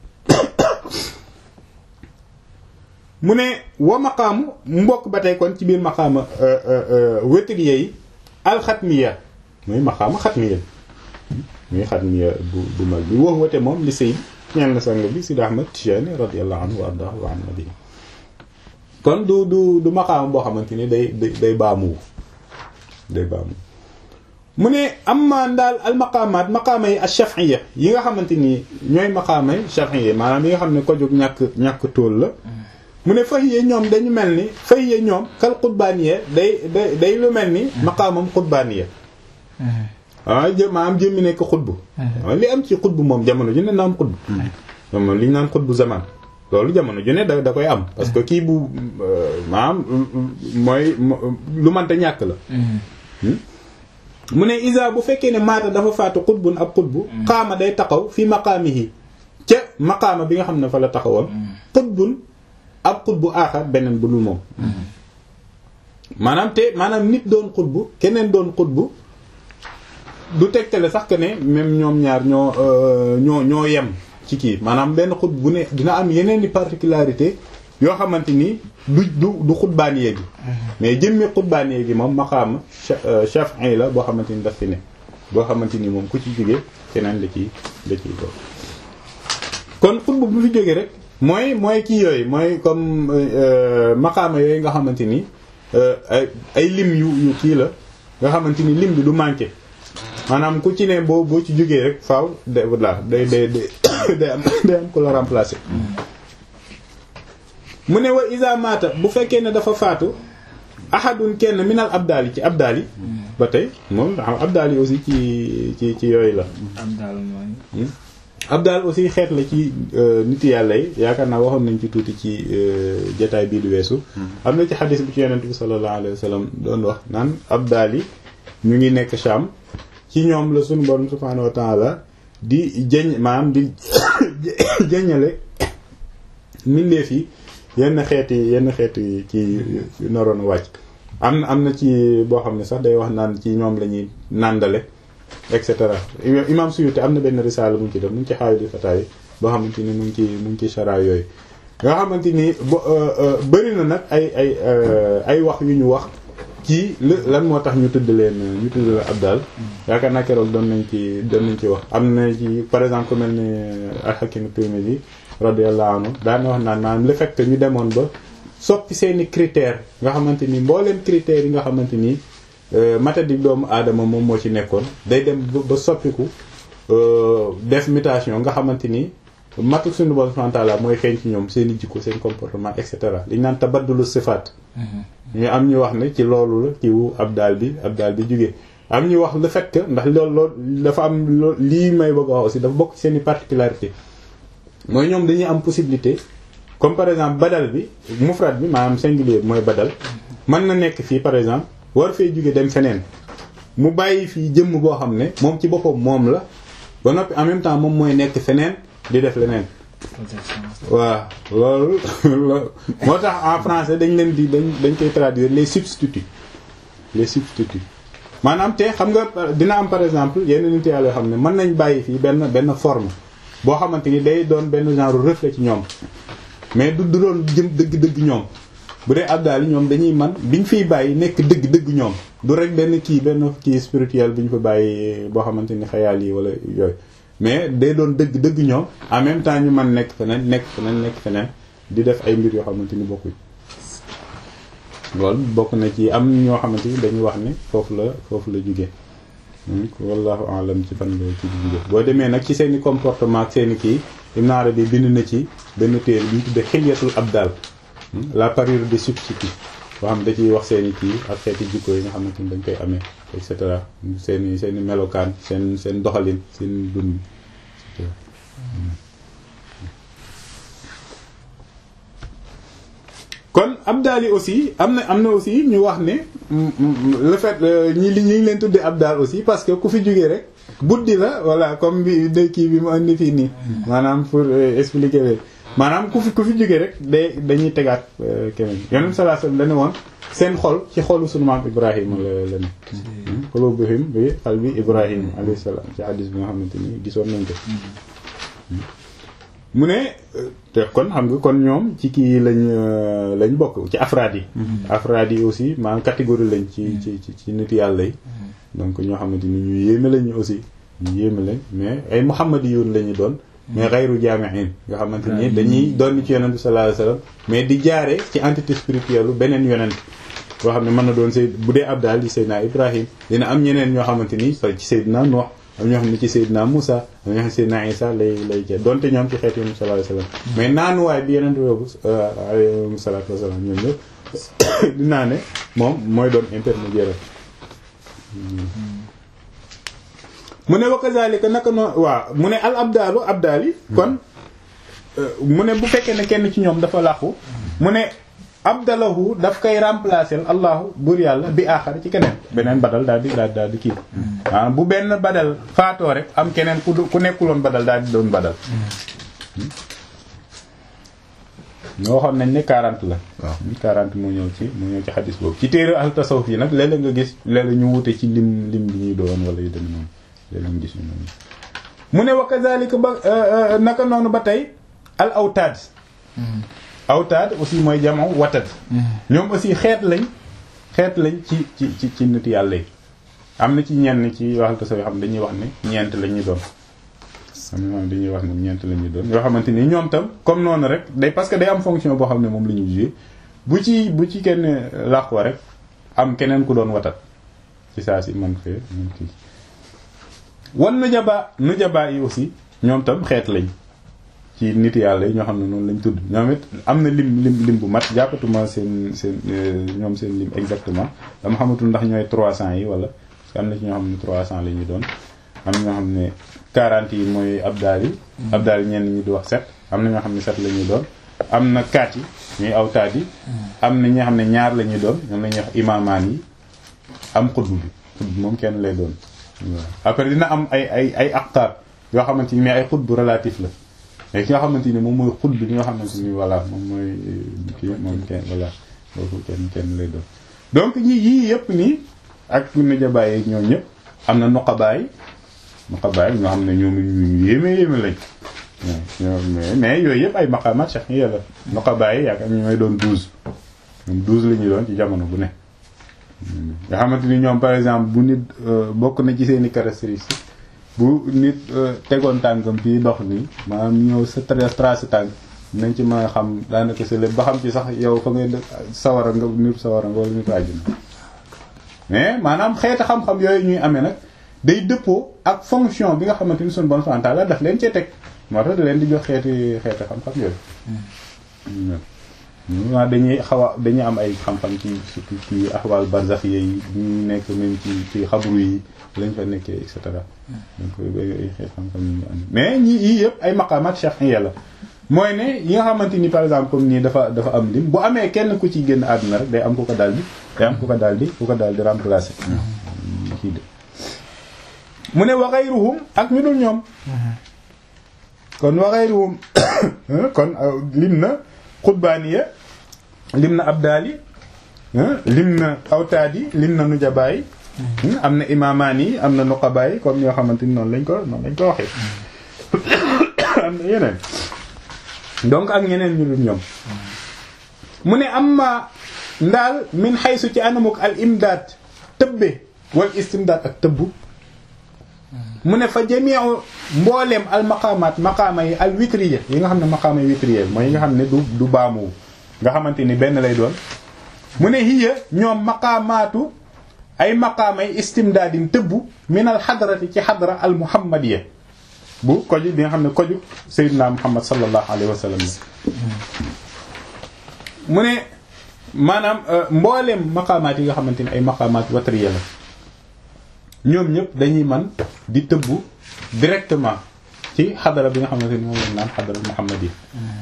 mu ne wa maqaamu mbokk ba tey kon ci biir maqaama wétriye yi alxatmiya muy maqaama xatmiya muy xatmiya bu bu mag bi wax wate moom li sayd ñeel na sang bi Sidi Ahmad Tijani radiyallahu anhu wa ardahu wa an nabi kon du du du maqaama boo xamante ni day day day baamuwu day baamu mu ne am maan daal al maqaamaat maqaama yi ash-shaf'iyya yi nga xamante ni ñooy maqaama yi shaf'iyya maanaam yi nga xam ne ko jóg ñàkk ñàkk tóol la mu ne fahiya ñoom dañu mel ni fahiya ñoom kal xutbaaniya day day day lu mel ni maqaamam xutbaaniya waaw jë maanaam jëmmi nekk xutbu waaw li am ci xutbu moom jamono ju ne na am xutbu moom li ñu naan xutbu zaman loolu jamono ju ne da da koy am parce que kii bu maanaam mooy lu mënta ñàkk la mu ne isa bu fekkee ne maata dafa faatu xutbun ab xutbu xaama day taxaw fi maqaamihi ca maqaama bi nga xam ne fa la taxawoon xutbun ab xutbu aaxar beneen bu dul moom maanaam te maanaam nit doon xutbu keneen doon xutbu du tegtale sax que ne même ñoom ñaar ñoo ñoo ñoo yem ci kii maanaam benn xutbu bu ne dina am yeneen i particularité yoo xamante ni du du du xutbaaniye gi mais jëmmi xutbaaniye gi moom maqaam shafi'i la boo xamante ni daf fi ne boo xamante ni moom ku ci jógee keneen da ciy da ciy ko kon xutbu bu fi jógee rek mooy mooy kii yooyu mooy comme maqaama yooyu nga xamante ni ay ay lim yu yu kii la nga xamante ni lim bi du manqué maanaam ku ci ne boo boo ci jógee rek faaw de voilà day day day am day am ko la remplacer. mu ne wa isa mata bu fekkee ne dafa faatu ahadun kenn minal abdaal yi ci abdaal yi ba tey moom xam abdaal yi aussi ci ci ci yooyu la. abdaal mooy. abdal aussi xeet la ci nit yàlla yi yaakaar naa waxoon nañ ci tuuti ci jataay bii di weesu am na ci xadis bi ci yonent bi sallallahu alayhi wa sallam doon wax naan abdal yi ñu ngi nekk Sham ci ñoom la suñu borom subhaanahu wa ta'ala di jëñ maanaam di jëñale mbindeef yi yenn xeeti yenn xeeti ci naroon wàcc am na am na ci boo xam ne sax day wax naan ci ñoom la ñuy nàndale et cetera imam Suyuti am na benn risaala mu ngi ci def mu ngi ci xaayu di fataay boo xamante ni mu ngi ci mu ngi ci chara yooyu nga xamante ni bëri na nag ay ay ay wax yu ñu wax ci lan moo tax ñu tudd leen ñu tudd leen abdal yaakaar naa keroog doon nañ ci doon nañ ci wax am na ci par exemple ku mel ni al-Hakim Tirmidhi radiyallahu anhu daan wax naan maanaam le fait que ñu demoon ba soppi seeni critères nga xamante ni mbooleem critères yi nga xamante ni matadi doomu aadama moom moo ci nekkoon day dem ba soppiku def mutation nga xamante ni matu suñu bon fantala mooy feeñ ci ñoom seen i jikko seen comportement et cetera li ñu naan tabaddulu sifaat ñu am ñu wax ne ci loolu la ci wu abdal bi abdal bi jógee am ñu wax le fait que ndax loolu loolu dafa am loo lii may bëgg a wax aussi dafa bokk ci seen i particularité mooy ñoom dañuy am possibilité comme par exemple badal bi mufrad bi maanaam singulier bi mooy badal mën na nekk fii par exemple war fee jóge dem feneen mu bàyyi fii jëmm boo xam ne moom ci boppam moom la ba noppi en même temps moom mooy nekk feneen di def leneen waaw loolu moo tax en français dañ leen di dañ dañ koy traduire les substituts les substituts maanaam te xam nga dina am par exemple yenn nit yàlla yoo xam ne mën nañ bàyyi fii benn benn forme boo xamante ni day doon benn genre reflet ci ñoom mais du du doon jëm dëgg-dëgg ñoom bu dee abdal yi ñoom dañuy man biñ fiy bàyyi nekk dëgg-dëgg ñoom du rek benn kii benn kii spirituel bi ñu fa bàyyi boo xamante ni xayaal yi wala yooyu mais day doon dëgg-dëgg ñoom en même temps ñu man nekk feneen nekk feneen nekk feneen di def ay mbir yoo xamante ni bokkuñ loolu bokk na ci am ñoo xamante ni dañuy wax ne foofu la foofu la jóge wallahu alam ci fan la ci jóge boo demee nag ci seeni comportement ak seeni kii Ibn Arabi bind na ci benn téere bi ñu tuddee xilyatul abdal la parure des substituts boo xam da ciy wax seeni kii ak xeeti jikko yi nga xamante ni dañ koy amee et cetera seeni seeni melokaan seen seen doxalin seen dund kon abdal yi aussi am na am na aussi ñu wax ne le fait ñi li ñu ngi leen tuddee abdal aussi parce que ku fi jógee rek buddi la voilà comme bi de kii bi mu andi fii nii maanaam pour expliquer leen maanaam ku fi ku fi jógee rek day dañuy tegaat keneen yonent sallallahu alayhi wasallam dañu woon seen xol ci xolu sunu maam Ibrahima la la ne qulubuhum bi qalbi Ibrahima alayhi salaam ci hadis bi nga xamante ni gisoon nañ ko mu ne te kon xam nga kon ñoom ci kii lañ lañ bokk ci afraad yi afraad yi aussi maanaam catégorie lañ ci ci ci nit yàlla yi donc ñoo xamante ni ñu yéeme lañu aussi ñu yéeme lañ mais ay muhammadiyun lañu doon mais xayru jaami'in nga xamante ni dañuy doon ci yonent bi sallallahu alayhi wasallam mais di jaare ci entité spirituelle lu beneen yonent boo xam ne mën na doon say bu dee Abdal di Seydina Ibrahim dina am ñeneen ñoo xamante ni ci Seydina Nuh am ñoo xam ne ci Seydina Moussa am ñoo xam ne Seydina Isa lay lay jël donte ñoom ci xeetu yonent sallallahu alayhi wasallam mais naanuwaay bi yonent boobu alayhi salaatu wasalaam ñoom ñëpp dinaa ne moom mooy doon intermédiaire mu ne wa kazalika naka noonu waaw mu ne al abdalu abdal yi kon mu ne bu fekkee ne kenn ci ñoom dafa làqu mu ne abdalahu daf koy remplacer allahu buur yàlla bi aaxar ci keneen beneen badal daal di daal daal di kii ah bu benn badal faatoo rek am keneen ku ku nekkuloon badal daal di doon badal ñoo waxoon nañ ne 40 la waaw 40 moo ñëw ci moo ñëw ci xadis boobu ci téere al tasawuf yi nag léeg-léeg nga gis léeg-léeg ñu wute ci lim lim bi ñuy doon wala yu dem noonu léeg-léeg gis ñu noonu mu ne wa kazalika ba naka noonu ba tey al awtaad awtaad aussi mooy jamono watad ñoom aussi xeet lañ xeet lañ ci ci ci ci nit yàlla yi am na ci ñenn ci waxal tasawuf yoo xam dañuy wax ne ñeent la ñuy doon am na moom dañuy wax ne ñeent la ñuy doon yoo xamante ni ñoom tam comme noonu rek day parce que day am fonction boo xam ne moom la ñu joué bu ci bu ci kenn làqoo rek am keneen ku doon watat ci saa si man fee man kii wan nu jabaa nu jabaa yi aussi ñoom tam xeet lañ ci nit yàlla yi ñoo xam ne noonu lañ tudd ñoom it am na lim lim lim bu mat jàppatuma seen seen ñoom seen lim exactement dama xamatul ndax ñooy 300 yi wala parce que am na ci ñoo xam ne 300 la ñuy doon am ñoo xam ne quarante yi mooy abdaal yi abdaal yi ñenn ñi di wax sept am na ñoo xam ne sept la ñuy doon am na kaat yi ñuy awtaat yi am na ñoo xam ne ñaar la ñuy doon ñoom la ñuy wax imaamaan yi am xutbu bi xutbu moom kenn lay doon après dina am ay ay ay aqtaar yoo xamante ni mais ay xutbu relatif la mais ki nga xamante ni moom mooy xutbu bi nga xamante ni voilà moom mooy kii moom kenn voilà boobu kenn kenn lay doon donc ñi yii yëpp nii ak najabaay yi ñoo ñëpp am na nuqabaay nuqabaay ñoo xam ne ñoom ñu yéeme yéeme lañ mais mais yooyu yëpp ay maqaamaat cheikh yi yàlla nuqabaay yi yaakaar ñu may doon douze ñoom douze la ñuy doon ci jamono bu ne nga xamante ni ñoom par exemple bu nit bokk na ci seeni caractéristiques bu nit tegoon tànkam fii dox nii maanaam ñëw sa trace tànk nañ ci mën a xam daanaka sa lépp ba xam ci sax yow fa ngay sawara nga nit sawara nga wala nit àjjuna mais maanaam xeeti xam-xam yooyu ñuy amee nag day dëppoo ak fonction bi nga xamante ni suñu bon santal la daf leen cee teg moo tax da leen di jox xeeti xeeti xam-xam yooyu waaw dañuy xaw a dañuy am ay xam-xam ci surtout ci axwaal barzax yi ñu nekk même ci ci xabru yi lañ fa nekkee et cetera donc ay xeet xam-xam yi ñu am mais ñi yii yëpp ay maqaamaat shar'iyya la mooy ne yi nga xamante ni par exemple comme nii dafa dafa am lim bu amee kenn ku ci génn àdduna rek day am ku ko daal di day am ku ko daal di ku ko daal di remplacer kii de mu ne wa ghayruhum ak ñu dul ñoom kon wa ghayruhum kon lim na xutbaaniya lim na abdaali lim na awtaadi lim na nujabaay am na imaamaan yi am na nuqabaay comme ñoo xamante ni noonu lañ ko noonu lañ ko waxee am na yeneen donc ak ñeneen ñu dul ñoom mu ne amma ndaal min xaysu ci anamuk al imdaad tëbbe wal istimdaad ak tëbbu mu ne fa jamiu mbooleem al maqaamaat maqaama yi al witriya yi nga xam ne maqaama yi witriya mooy yi nga xam ne du du baamu nga xamante ni benn lay doon mu ne hiya ñoom maqaamaatu ay maqaama yi istimdaadin tëbbu min al xadrati ci xadra al muhammadiya bu koju bi nga xam ne koju sayyidina muhammad sallallahu alayhi wa sallam mu ne maanaam mbooleem maqaamaat yi nga xamante ni ay maqaamaat watriya la ñoom ñëpp dañuy man di tëbbu directement ci xadara bi nga xamante ni moom lañ naan xadara muhammad yi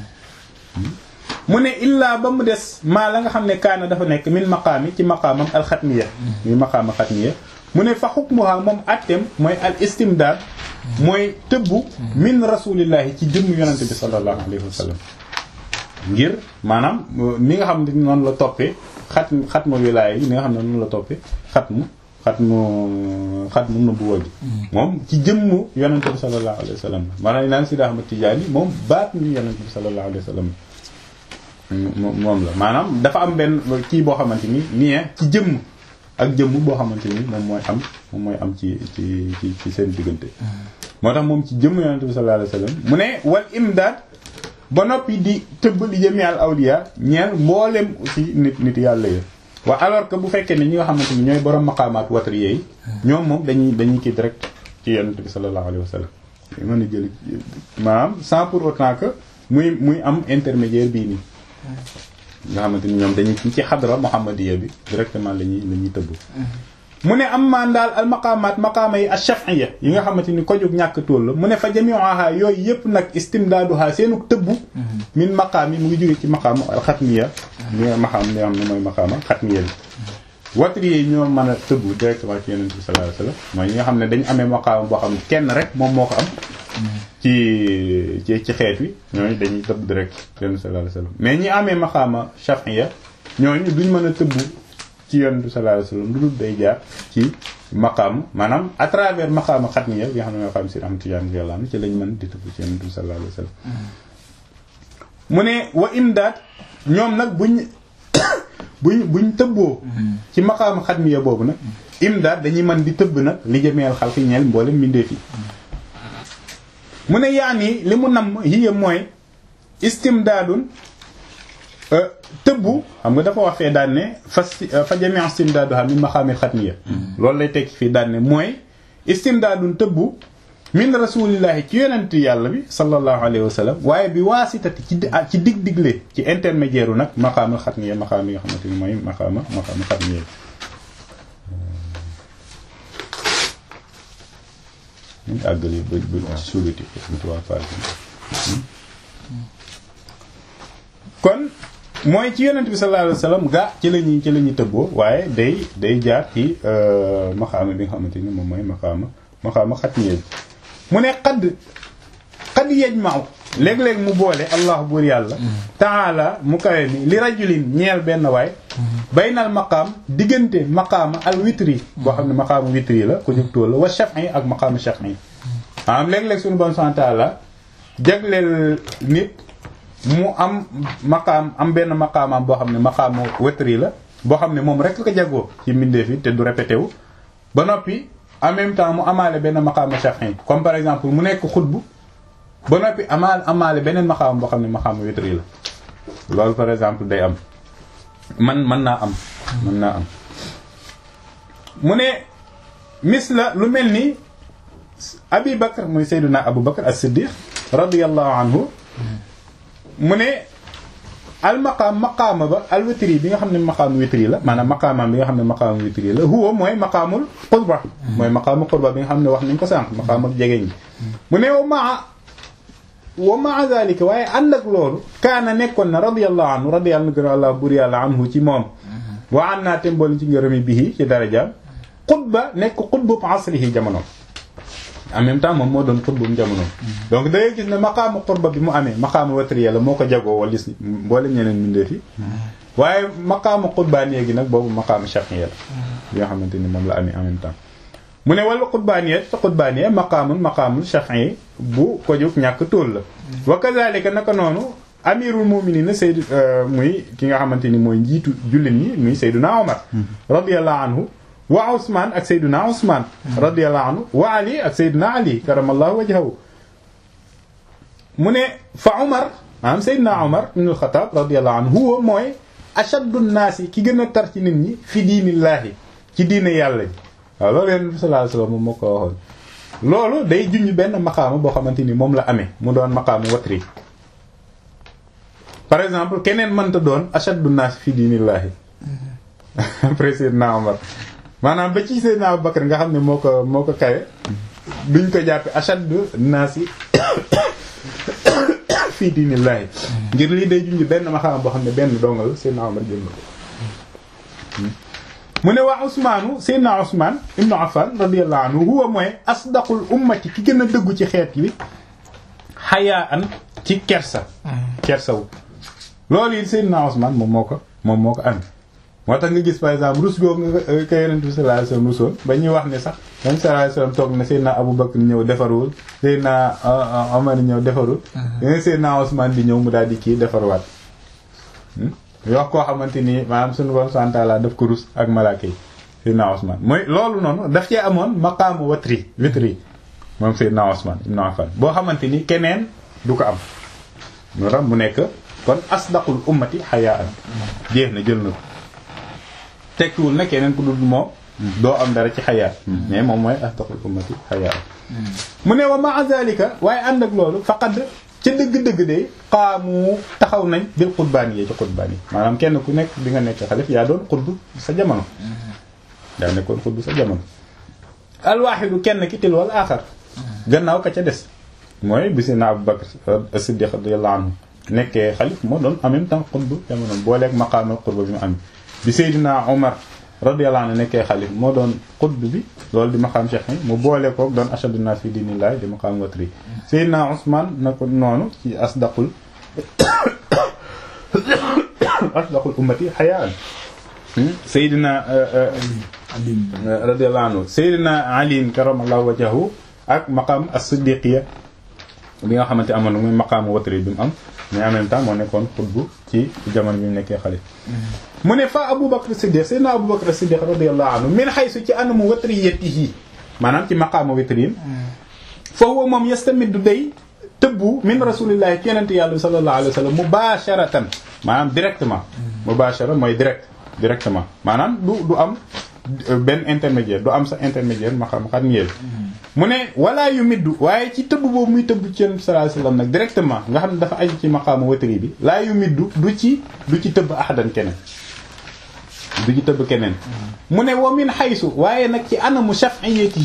mu ne illaa ba mu des maa la nga xam ne kaana dafa nekk min maqaami ci maqaamam alxatmiya muy maqaama xatmiya mu ne fa xukmuha moom attem mooy al istimdaad mooy tëbbu min rasulillahi ci jëmm yonente bi sallallahu alayhi wa sallam ngir maanaam ni nga xam ne noonu la toppee xat xatmu wilaaya yi ni nga xam ne noonu la toppee xatmu xatmu xatmu nubuwa bi moom ci jëmm yonente bi sallallahu alayhi wa sallam maanaam naan Sidi Ahmad Tijaani moom baat ni yonente bi sallallahu alayhi wa sallam moom la maanaam dafa am benn kii boo xamante ni lien ci jëmm ak jëmm boo xamante ni moom mooy am moom mooy am ci ci ci ci seen diggante moo tax moom ci jëmm yonente bi sallallahu alayhi wa sallam mu ne wal imdaad ba noppi di tëbb li jëmi al awliya ñeel mboolem aussi nit nit yàlla ya waa alors que bu fekkee ne ñi nga xamante ni ñooy borom maqaamaat watri yi ñoom moom dañuy dañuy kii direct ci yonent bi sallallahu alayhi wa sallam mën a jël maanaam sans pour autant que muy muy am intermédiaire bii nii nga xamante ni ñoom dañuy ci xadra muhammadiya bi directement la ñuy la ñuy tëbb mu ne am maan daal al maqaamaat maqaama yi ash-shaf'iyya yi nga xamante ni ko jóg ñàkk tool la mu ne fa jami'uha yooyu yëpp nag istimdaaduha seenu tëbbu min maqaam yi mu ngi jóge ci maqaama al xatmiya li nga maqaam li nga xam ne mooy maqaama xatmiya bi watri yi ñoo mën a tëbbu directement ci yonent bi sallallahu alayhi wasallam mooy ñi nga xam ne dañu amee maqaama boo xam ne kenn rek moom moo ko am ci ci ci xeet wi ñooñu dañuy tëbb direct yonent bi sallallahu alayhi wasallam mais ñi amee maqaama shaf'iyya ñooñu duñ mën a tëbbu ci yonent bi sallallahu alayhi wasallam lu dul day jaar ci maqaam maanaam à travers maqaama xatmiya bi nga xam ne maqaam si am tijaan yàlla am ci lañ mën di tëbb ci yonent bi sallallahu alayhi wasallam mu ne wa imdaad ñoom nag buñ buñ buñ tëbboo ci maqaama xatmiya boobu nag imdaad dañuy mën di tëbb nag li jëmeel xalqi ñeel mboolem mbindeef yi mu ne yaani li mu nam hiya mooy istimdaadun tëbbu xam nga dafa wax fee daan ne fa fa jami' istimdaaduha min maqaamil xatmiya loolu lay tekki fii daan ne mooy istimdaadun tëbbu min rasulillahi ci yonent yàlla bi sallallahu alayhi wa sallam waaye bi waasitati ci ci dig digle ci intermédiaire u nag maqaamul xatmiya maqaam yi nga xamante ni mooy maqaama maqaama xatmiya ñu àggali ba ba ci suuliti trois pages kon mooy ci yonent bi sallallahu alayhi wasallam gaa ci la ñuy ci la ñuy tëbboo waaye day day jaar ci maxaama bi nga xamante ni moom mooy maxaama maxaama xatmiya bi mu ne xadd xadd yajma'u léeg-léeg mu boole allah buur yàlla taala mu kawe mi li rajulin ñeel benn waay baynal maqaam diggante maqaama al witri boo xam ne maqaama witri la ko jóg tóol la wa shaf'i ak maqaama shaf'i am léeg-léeg suñu bon sant la jagleel nit mu am maqaam am benn maqaamaam boo xam ne maqaamu witri la boo xam ne moom rek ko jagoo ci mbindeef yi te du répété wu ba noppi en même temps mu amaale benn maqaama shaf'i comme par exemple mu nekk xutbu ba noppi amaal amaale beneen maxaam boo xam ne maxaamu witri la loolu par exemple day am man mën naa am mën naa am mu ne mis la lu mel ni abi bakar muy sayduna abu bakar as-siddiq radiyallahu anhu mu ne al maqaam maqaama ba al witri bi nga xam ne maqaamu witri la maanaam maqaamaam bi nga xam ne maqaamu witri la huwa mooy maqaamul qurba mooy maqaamu qurba bi nga xam ne wax nañ ko sànq maqaamul jegeñ gi mu ne wa maa wa maa zalika waaye ànd ak loolu kaana nekkoon na radiyallahu anhu radiyallahu gën allah bur yàlla anhu ci moom wa an naa tembool ci ngërëmi bihi ci darajaam xutba nekk xutbu asrihi jamono en même temps moom moo doon xutbu jamono donc da ngay gis ne maqaamu xutba bi mu amee maqaamu watriya la moo ko jagoo wala si mboole ñeneen mbindeef yi waaye maqaamu xutbaaniya gi nag boobu maqaamu shafiya la bi nga xamante ni moom la amee en même temps mu ne wala xutbaaniya te xutbaaniya maqaamun maqaamul shafi'i bu ko jóg ñàkk tóol la wa kazalika naka noonu amirul mu'minin sayd muy ki nga xamante ni mooy njiitu jullit ñi muy sayduna omar radiyallahu anhu wa usman ak sayduna usman radiyallahu anhu wa ali ak sayduna ali karamallahu wajhahu mu ne fa omar maanaam sayduna omar ibn al-Khattab radiyallahu anhu huwa mooy ashaddu naasi ki gën a tar ci nit ñi fi diinillaahi ci diine yàlla ji waaw loolu yonent bi sallallahu alayhi wasallam moom moo ko waxoon loolu day junj benn maqaama boo xamante ni moom la amee mu doon maqaamu watri par exemple keneen mënta doon ashaddu naas fi diinillaahi après Seydina Omar maanaam ba ci Seydina Abu Bakar nga xam ne moo ko moo ko kawe duñ ko jàppe ashaddu naas yi fi diinillaahi ngir lii day junj benn maqaama boo xam ne benn dongal Seydina Omar jël na ko mu ne waa Ousmaanu Seydina Ousmane ibnu Affan radiyallahu anhu huwa mooy asdaqul ummati ki gën a dëggu ci xeet wi xayaa an ci kersa. kersawu loolu it Seydina Ousmane moom moo ko moom moo ko am. moo tax nga gis par exemple rus googu nga ko Yonent bi sallallahu alayhi wasallam rusoon ba ñuy wax ne sax Yonent sallallahu alayhi wasallam toog na Seydina Abu Bakr ñëw defarul Seydina Omar ñëw defarul. yeneen Seydina Ousmane di ñëw mu daal di kii defarwaat. wax koo xamante ni maanaam suñu borom subhanahu wa ta'ala daf ko rus ak malaaka yi Seydina Ousmane mooy loolu noonu daf cee amoon maqaamu watri witri moom Seydina Ousmane ibn Affan boo xamante ni keneen du ko am moo tax mu nekk kon asdaqul ummati xayaan jeex na jël na ko tekkiwul na keneen ku dul moom doo am dara ci xayaat mais moom mooy asdaqul ummati xayaan mu ne wa ma'a zalika waaye ànd ak loolu faqad ca dëgg-dëgg de xaamu taxaw nañ bil xutbaan yi ci xutbaan yi maanaam kenn ku nekk bi nga nekk xalif yaa doon xutbu sa jamono yaa nekkoon xutbu sa jamono alwaaxidu kenn ki til wal aaxar gannaaw ka ca des mooy bi si na Abu Bakr as-Siddiq radiyallahu anhu nekkee xalif moo doon en même temps xutbu jamono booleeg maqaamal xutba bi mu am bi Seydina Omar radiyallahu anhu nekkee xalif moo doon xutbu bi loolu di maqaam cheikh yi mu boole koog doon ashadu naas fi diinillahi di maqaam watri Seydina Ousmane na ko noonu ci asdaqul asdaqul ummati xayaan Seydina radiyallahu anhu Seydina Ali karamallahu wajhahu ak maqaam as-siddiqiya bi nga xamante amoon muy maqaamu watri bi mu am mais en même temps moo nekkoon xutbu ci jamono bi mu nekkee xalif mu ne fa Abu Bakr Siddiq Seydina Abu Bakr Siddiq radiyallahu anhu min haythu ci anamu watriyatihi maanaam ci maqaamu watrin fa huwa moom yastamiddu day tëbbu min rasulillahi ci yonente yàlla sallallahu alayhi wa sallam mubasharatan maanaam directement mubashara mooy direct directement maanaam du du am benn intermédiaire du am sa intermédiaire ma xam xam ngeen mu ne wala yu middu waaye ci tëbb boobu muy tëbb ci yonent sallallahu alayhi wasallam nag directement nga xam ne dafa aju ci maqaamu watri bi laa yu middu du ci du ci tëbb ahadan keneen du ci tëbb keneen mu ne wa min xaysu waaye nag ci anamu shaf'iyatihi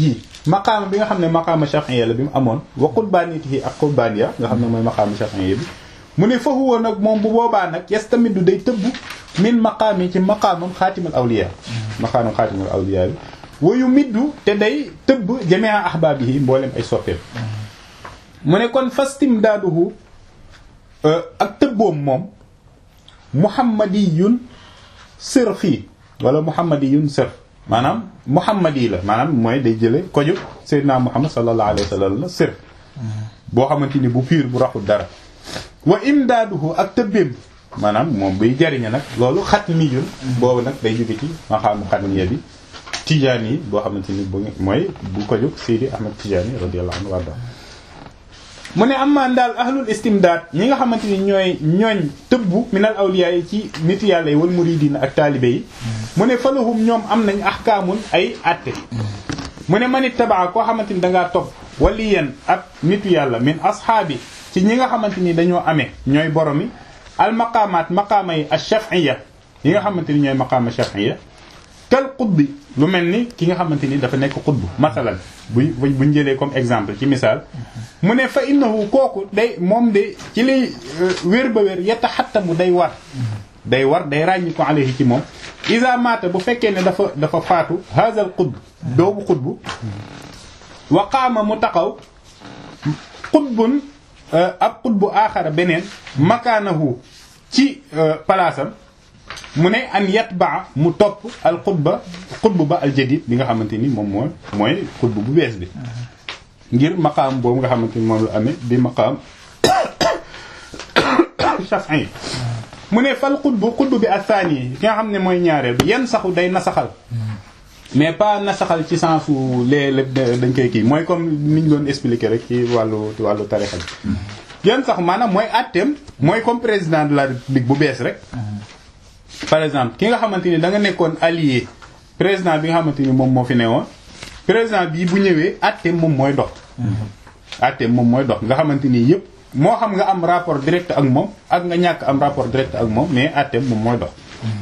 maqaama bi nga xam ne maqaama shafi'iyya la bi mu amoon wa qurbanitihi ak qurbaniya nga xam ne mooy maqaama shafi'iyya bi mu ne fa huwa nag moom bu boobaa nag yastamidu day tëbb min maqaami ci maqaamam xaatimal awliya maqaamam xaatimal awliya bi wayu middu te day tëbb jami'a ahbaabihi mboolem ay soppeem mu ne kon fastimdaaduhu ak tëbboom moom muhammadiyun sirfi wala muhammadiyun sirf maanaam muhammadi la maanaam mooy day jële koju sayyidina muhammad sallallahu alayhi wa sallam la sirf boo xamante ni bu piir bu raxul dara wa imdaaduhu ak tëbbeem maanaam moom buy jariñe nag loolu xatmiyun boobu nag day jóge ci maqaamu xatmiya bi tijaani yi boo xamante ni bu mooy bu ko jóg Seydi Ahmad Tijaani radiyallahu anhu warda mu ne amaan daal ahlul istimdaad ñi nga xamante ni ñooy ñooñ tëbbu minal awliya yi ci nit yàlla yi wal muridiina ak taalibe yi mu ne falahum ñoom am nañ ahkaamun ay atte mu ne manit tabaa koo xamante ni dangaa topp waliyan ab nitu yàlla min ashaabi ci ñi nga xamante ni dañoo amee ñooy boromi al maqaamaat maqaama yi ash-shaf'iyya yi nga xamante ni ñooy maqaama shaf'iyya kal qutbi lu mel ni ki nga xamante ni dafa nekk qutbu masalan bu buñ jëlee comme exemple ci misaal mu ne fa innahu kooku day moom de ci lay wér ba wér yataxattamu day war day war day ràññi ko alayhi ci moom isa mata bu fekkee ne dafa dafa faatu hazal qutb doobu qutbu wa qaama mu taxaw qutbun ab qutbu aaxara beneen makaanahu ci palaasam mu ne an yatbaa mu topp al xutba xutbu ba al jadid bi nga xamante ni moom mooy mooy xutbu bu bees bi ngir maqaam boobu nga xamante ni moom la amee bi maqaam shafi'i mu ne fal xutbu xutbu bi athani yi ki nga xam ne mooy ñaareel bi yan saxu day nasaxal mais pas nasaxal ci sensu léeg dañ koy kii mooy comme niñ doon expliquer rek ci wàllu ci wàllu tarixa bi yan saxu maanaam mooy atteem mooy comme président de la république bu bees rek par exemple ki nga xamante ni da nga nekkoon allié président bi nga xamante ni moom moo fi newoon président bii bu ñëwee àtte moom mooy dox. àtte moom mooy dox nga xamante ni yëpp moo xam nga am rapport direct ak moom ak nga ñàkk am rapport direct ak moom mais àtte moom mooy dox.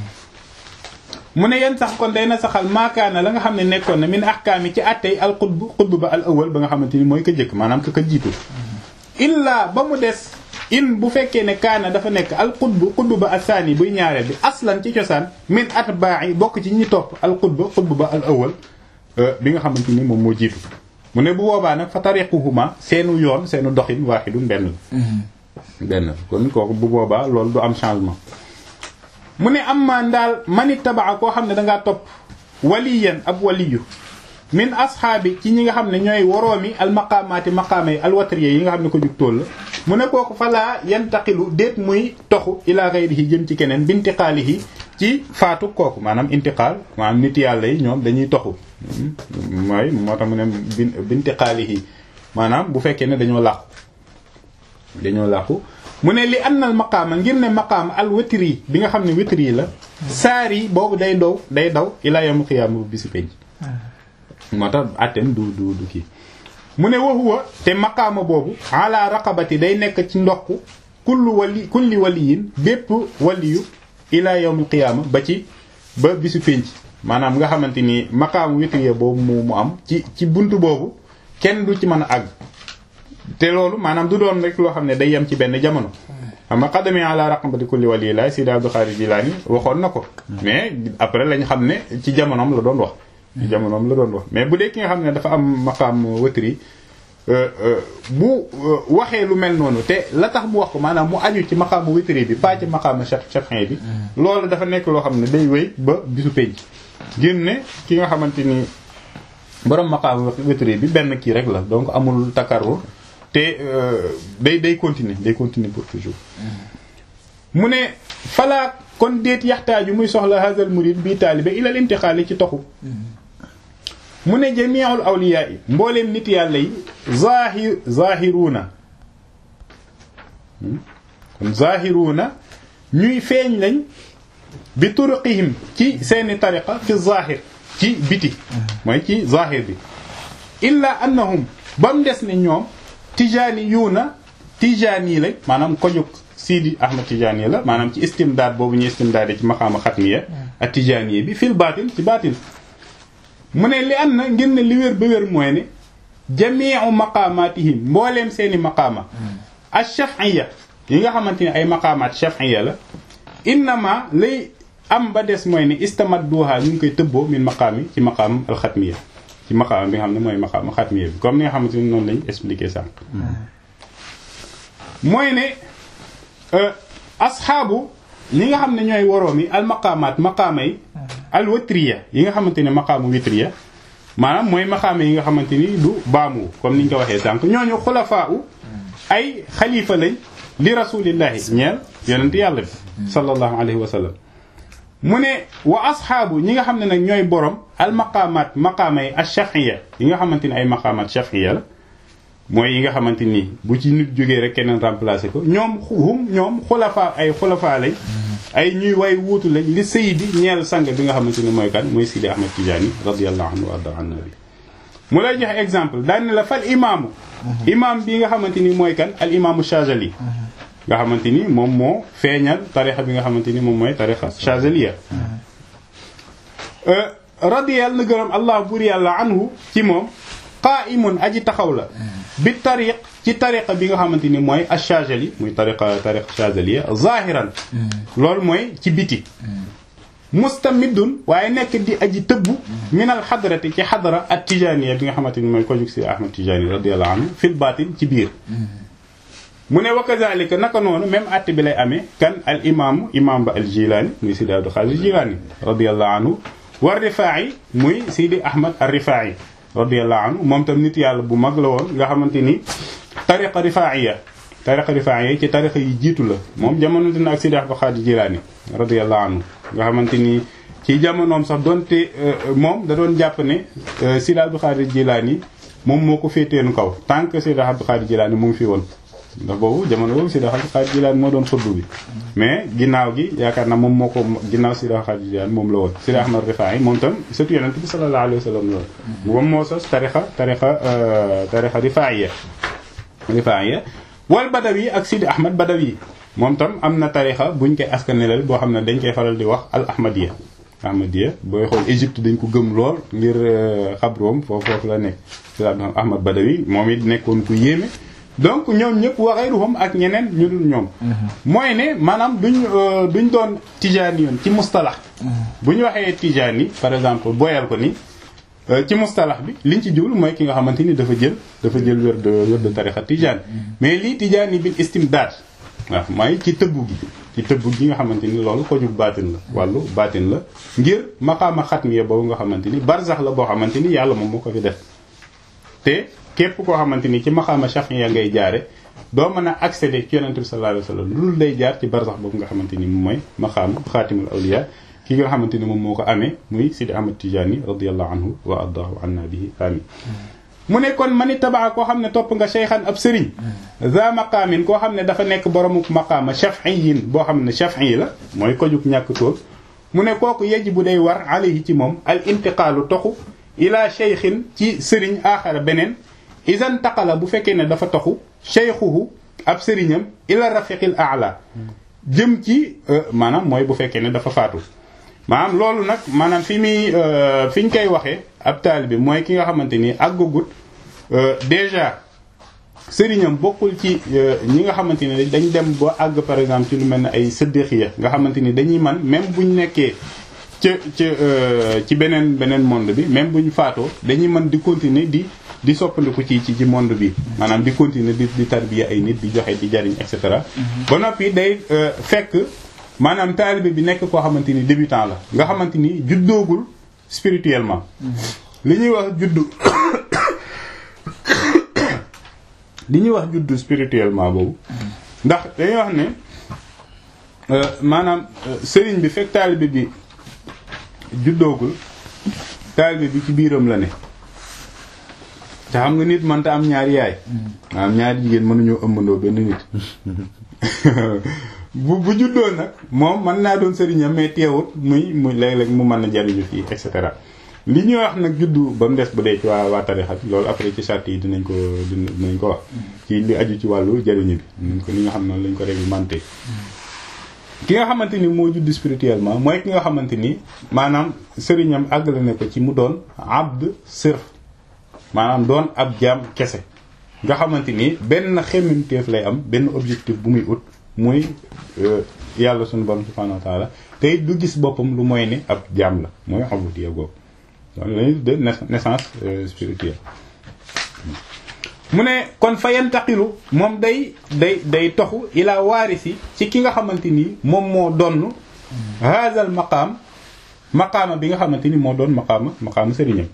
mu ne yenn sax kon day na saxal maakaana la nga xam ne nekkoon na min ahkaami ci àtte al xutb xutb ba al awal ba nga xamante ni mooy ka jëkk maanaam ka ka jiitu. illa ba mu des. in bu fekkee ne kaana dafa nekk al xutbu xutbu ba asaani buy ñaareel bi aslan ci cosaan min atbaa'i bokk ci ñi topp al xutba xutbu ba al awal bi nga xamante ni moom moo jiitu mu ne bu boobaa nag fa tariquhuma seenu yoon seenu doxin waaxidun benn la benn kon kooku bu boobaa loolu du am changement mu ne am maan daal manit tabaa koo xam ne dangaa topp waliyan ab waliyu min asxaabi ci ñi nga xam ne ñooy woroomi al maqaamaati maqaama yi al watriya yi nga xam ne ko jug tool la mu ne kooku falaa yantaqilu déet muy toxu ila ghayrihi jëm ci keneen bintiqaalihi ci faatu kooku maanaam intiqaal maanaam nit yàlla yi ñoom dañuy toxu mooy moo tax mu ne bintiqaalihi maanaam bu fekkee ne dañoo làqu dañoo làqu mu ne li annal maqaama ngir ne maqaama al witri bi nga xam ne witri la saari boobu day dow day daw ila yawmul qiyaama bu bisi penc moo tax attem du du du kii mu ne waxuwa te maqaama boobu ala raqabati day nekk ci ndox kullu wali kulli waliyin bépp waliyu ila yawmil qiyaama ba ci ba bisu pénc maanaam nga xamante ni maqaama witriya boobu mu mu am ci ci buntu boobu kenn du ci mën a àgg te loolu maanaam du doon rek loo xam ne day yem ci benn jamono xam nga xadami ala raqabati kulli waliyi laay Sidi Abdul Xaadir Jilaani waxoon na ko mais après lañ xam ne ci jamonoom la doon wax ci jamonoom la doon wax mais bu dee ki nga xam ne dafa am maqaam wëtri bu waxee lu mel noonu te la tax mu wax ko maanaam mu aju ci maqaamu witri bi pas ci maqaamu chafin bi loolu dafa nekk loo xam ne day wéy ba bisu penc génne ki nga xamante ni borom maqaamu witri bi benn kii rek la donc amul takarur te day day continuer day continuer pour toujours mu ne falaa kon déet yaxtaaju muy soxla hazal murid bii taalibe ilal intixaali ci toxu mu ne jami'ul awliya yi mbooleem nit yàlla yi zahir zahiruuna kon zahiruuna ñuy feeñ lañ bi turuqihim ci seeni tariqa fi zahir ci biti mooy ci zahir bi illa annahum ba mu des ne ñoom tijaani yuuna tijaani lañ maanaam ko jóg Sidi Ahmad Tijaani la maanaam ci istimdaad boobu ñu istimdaade ci maqaama xatmiya ak tijaani bi fil baatin ci baatin mu ne li am na ngir ne li wér ba wér mooy ne jamiu maqamatihim mbooleem seeni maqaama ash-shaf'iyya yi nga xamante ne ay maqaamaat shaf'iyya la innama lay am ba des mooy ne istamadduha ñu ngi koy tëbboo min maqaami ci maqaam alxatmiya ci maqaam bi nga xam ne mooy maqaam xatmiya bi comme ni nga xamante ni noonu lañ expliqué sànq mooy ne asxaabu ñi nga xam ne ñooy woroom yi al maqaamaat maqaama yi al witriya yi nga xamante ne maqaamu witriya maanaam mooy maqaama yi nga xamante ni du baamu comme ni ñu ko waxee sànq ñooñu xulafaa u ay xalifa lañ li rasulillahi ñeel yonent yàlla bi sallallahu alayhi wa sallam mu ne wa asxaabu ñi nga xam ne nag ñooy borom al maqaamaat maqaama yi al shafiya yi nga xamante ni ay maqaamaat shafiya la mooy yi nga xamante ni bu ci nit jógee rek keneen remplacé ko ñoom hum ñoom xulafaa ay xulafaa lañ ay ñuy way wuutu lañ li sayidi ñeel sang bi nga xamante ni mooy kan mooy Sidi Ahmad Tijaani radiyallahu anhu wa arda an nabi mu lay joxe exemple daan ne la fal imaamu imaam bi nga xamante ni mooy kan al imaamu Shazali nga xamante ni moom moo feeñal tarixa bi nga xamante ni moom mooy tarixa Shazaliya radiyal na gërëm allah bur yàlla anhu ci moom qaa'imun aji taxaw la bi tariq ci tariqa bi nga xamante ni mooy ash-Shazali muy tariqa tariqa Shazaliya zahiran loolu mooy ci biti mustamidun waaye nekk di aji tëbbu min al xadrati ci xadra at tijaniya bi nga xamante ni mooy ko jug si Ahmad Tijani radiyallahu anhu fil batin ci biir mu ne wa kazalika naka noonu même att bi lay amee kan al imaamu imaam ba al Jilani muy Sidi Abdul Xaadir Jilani radiyallahu anhu wa Rifaa'i muy Sidi Ahmad ar Rifaa'i radiyallahu anhu moom tam nit yàlla bu mag la woon nga xamante ni tariqa rifaiya tariqa rifaiya ci tariqa yi jiitu la moom jamono dina ak Sidi Abdul Xaadir Jilaani radiyallahu anhu nga xamante ni ci jamonoom sax doonte moom da doon jàpp ne Sidi Abdul Xaadir Jilaani moom moo ko féeteenu kaw tant que Sidi Abdul Xaadir Jilaani mu ngi fi woon ndax boobu jamono boobu Sidi Abdul Xaadir Jilaani moo doon xutbu bi mais ginnaaw gi yaakaar na moom moo ko ginnaaw Sidi Abdul Xaadir Jilaani moom la woon Sidi Ahmad Rifaa'i moom tam surtout yonent bi sallallahu alayhi wa sallam la moom moo sos tarixa tarixa tarixa rifaiya rifaiya wal badawi ak Sidi Ahmad Badawi moom tam am na tarixa buñ koy askanelal boo xam ne dañ koy faral di wax al ahmadiya ahmadiya booy xool Égypte dañ ko gëm lool ngir xabroom foofu foofu la nekk Sidi Ahmad Badawi moom it nekkoon ku yéeme donc ñoom ñëpp wa ghayruhum ak ñeneen ñu dul ñoom mooy ne maanaam duñ duñ doon tijaani yoon ci mustalax bu ñu waxee tijaani par exemple boyal ko ni ci mustalax bi liñ ci jublu mooy ki nga xamante ni dafa jël dafa jël wér de wér de tarixa tijaan mais lii tijaani bil istimdaad waaw mooy ci tëbbu gi ci tëbbu gi nga xamante ni loolu ko jug baatin la wàllu baatin la ngir maqaama xatmiya boobu nga xamante ni barzax la boo xamante ni yàlla moom moo ko fi def te képp koo xamante ni ci maqaama shafiya ngay jaare doo mën a accéder ci yonente bi sallallahu alayhi wasallam lu dul day jaar ci barzax boobu nga xamante ni moom mooy maqaama xaatimul awliya ki nga xamante ni moom moo ko amee muy Sidi Ahmad Tijani radiyallahu anhu wa ardaahu anna bihi amin mu ne kon mani tabaa koo xam ne topp nga cheykhan ab sëriñ za maqaamin koo xam ne dafa nekk boromuk maqaama shafiyin boo xam ne shafiyi la mooy ko jug ñàkk tóor mu ne kooku yejj bu day war alayhi ci moom al intiqaalu toxu ila cheykhin ci sëriñ aaxara beneen isan taqala bu fekkee ne dafa toxu cheykhuhu ab sëriñam ila rafiqil a'la jëm ci maanaam mooy bu fekkee ne dafa faatu maanaam loolu nag maanaam fi muy fi ñu koy waxee ab taalibe mooy ki nga xamante ni àggagut déjà sëriñam bokkul ci ñi nga xamante ni dañ dem ba àgg par exemple ci lu mel ne ay sëddëxiya nga xamante ni dañuy man même buñ nekkee ca ca ci beneen beneen monde bi même buñ faatoo dañuy mën di continuer di di soppandiku ci ci ci monde bi maanaam di continuer di di tarbiya ay nit di joxe di jariñ et cetera ba noppi day fekk maanaam taalibe bi nekk koo xamante ni débutant la nga xamante ni juddoogul spirituellement li ñuy wax juddu li ñuy wax juddu spirituellement boobu ndax dañuy wax ne maanaam sëriñ bi fekk taalibe bi juddoogul taalibe bi ci biiram la ne te xam nga nit mënta am ñaari yaay maanaam ñaari jigéen mënuñoo ëmbandoo benn nit bu bu juddoo nag moom mën naa doon sëriñam mais teewut muy muy léeg-léeg mu mën a jariñu fii et cetera li ñuy wax nag juddu ba mu des bu dee ci waa waa tarixa bi loolu après ci charte yi dinañ ko dinañ ko wax ci li aju ci wàllu jariñu bi dinañ ko li nga xam noonu lañ ko réglementé ki nga xamante ni moo judd spirituellement mooy ki nga xamante ni maanaam sëriñam àggale ne ko ci mu doon abd sirf maanaam doon ab jaam kese nga xamante ni benn xemmemteef lay am benn objectif bu muy ut muy yàlla suñu borom subhanahu wa taala te it du gis boppam lu mooy ne ab jaam la mooy ubudiyya googu donc lañuy de naissance spirituelle mu ne kon fa yantaqilu moom day day day toxu ila waarisi ci ki nga xamante ni moom moo donn haazal maqaam maqaama bi nga xamante ni moo doon maqaama maqaama sëriñam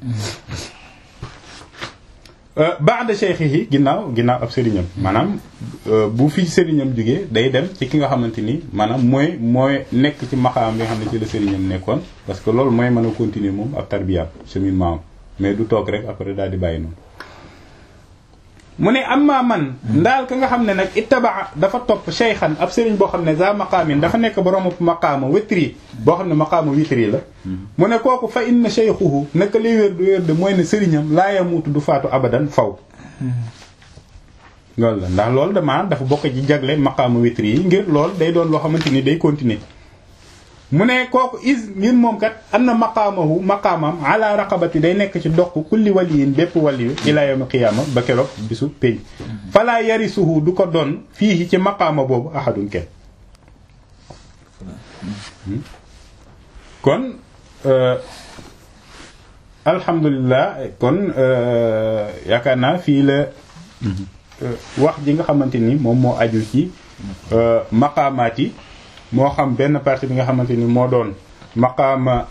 ba'da shaykhihi ginnaaw ginnaaw ab sëriñam maanaam bu fi sëriñam jógee day dem ci ki nga xamante ni maanaam mooy mooy nekk ci maqaam bi nga xam ne ci la sëriñam nekkoon parce que loolu mooy mën a continuer moom ab tarbiyaam cheminement mais du toog rek après daal di bàyyi noonu mu ne amma man ndaal ka nga xam ne nag ittabaa dafa topp shaykhan ab sëriñ boo xam ne za maqaamin dafa nekk borom maqaama witri boo xam ne maqaama witri la mu ne kooku fa inna shaykhuhu naka liy wér du wér de mooy ne sëriñam laa yamuutu du faatu abadan faw loolu la ndax loolu dama dafa bokk ci jagle maqaama witri yi ngir loolu day doon loo xamante ni day continuer mu ne kooku is ngir moom kat am na maqaamahu maqaamam ala raqabati day nekk ci doq kulli waliyin bépp waliyu ila yawm qiyaama ba keroog bisu pénc falaa yarisuhu du ko doon fii ci maqaama boobu ahadun kenn kon alhamdulilah kon yaakaar naa fii la wax ji nga xamante ni moom moo aju ci maqaamaat yi moo xam benn partie bi nga xamante ni moo doon maqaama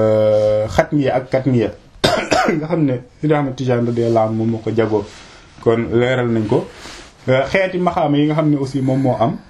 xatmiya ak katmiya nga xam ne Sidi Ahmad Tijaan radiyallahu anhu moom moo ko jagoo kon leeral nañ ko xeeti maqaama yi nga xam ne aussi moom moo am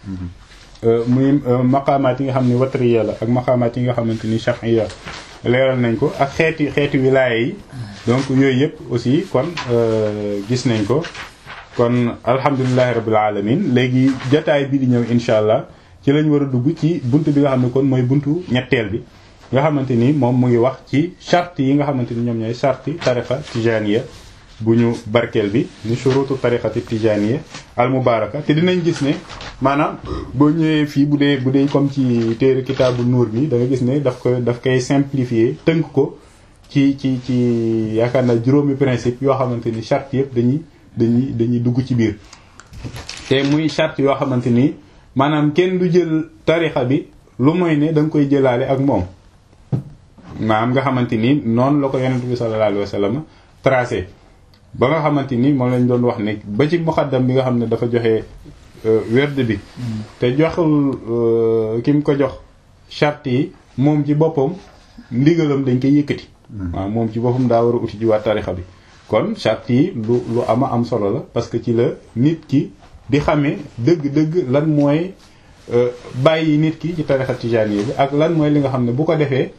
muy maqaamaat yi nga xam ne watriya la ak maqaamaat yi nga xamante ni shafiya leeral nañ ko ak xeeti xeeti wilaaya yi donc yooyu yëpp aussi kon gis nañ ko kon alhamdulilahi rabbil alamin léegi jotaay bi di ñëw insha allah ci lañ war a dugg ci bunt bi nga xam ne kon mooy buntu ñetteel bi nga xamante ni moom mu ngi wax ci charte yi nga xamante ni ñoom ñooy charte tariqa tijaniya bu ñu barkeel bi ni shurutu tariqati tijaniya al mubaraka te dinañ gis ne maanaam boo ñëwee fii bu dee bu dee comme ci téere kitaabu nuur bi da nga gis ne daf koy daf koy simplifier tënk ko ci ci ci yaakaar naa juróomi principe yoo xamante ni charte yëpp dañuy dañuy dañuy dugg ci biir te muy charte yoo xamante ni maanaam kenn du jël tarixa bi lu mooy ne da nga koy jëlaale ak moom maanaam nga xamante ni noonu la ko yonent bi sallallahu alayhi wa sallam tracé ba nga xamante ni moom lañ doon wax ne ba ci muqaddam bi nga xam ne dafa joxe werd bi te joxul ki mu ko jox charte yi moom ci boppam ndigalam dañ koy yëkkati waaw moom ci boppam daa war a uti ji waa tarixa bi kon charte yi lu lu ama am solo la parce que ci la nit ki di xamee dëgg-dëgg lan mooy bàyyi nit ki ci tarixa tijaani bi ak lan mooy li nga xam ne bu ko defee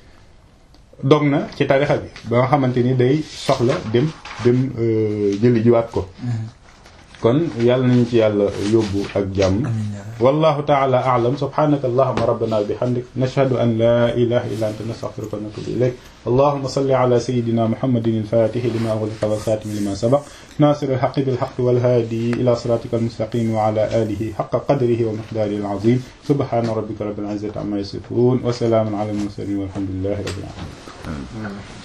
dog na ci tarixa bi ba nga xamante ni day soxla dem dem jëli jiwaat ko kon yàlla nañu ci yàlla yóbbu ak jàmm wallahu taala a'lam subhanaka allahumma rabbana bihamdik nashhadu an la ilaha illa anta nastaghfiruka wa natubu ilayk اللهم صل على سيدنا محمد الفاتح لما أغلق والخاتم لما سبق ناصر الحق بالحق والهادي إلى صراطك المستقيم وعلى آله حق قدره ومقداره العظيم سبحان ربك رب العزة عما يصفون وسلام على المرسلين والحمد لله رب العالمين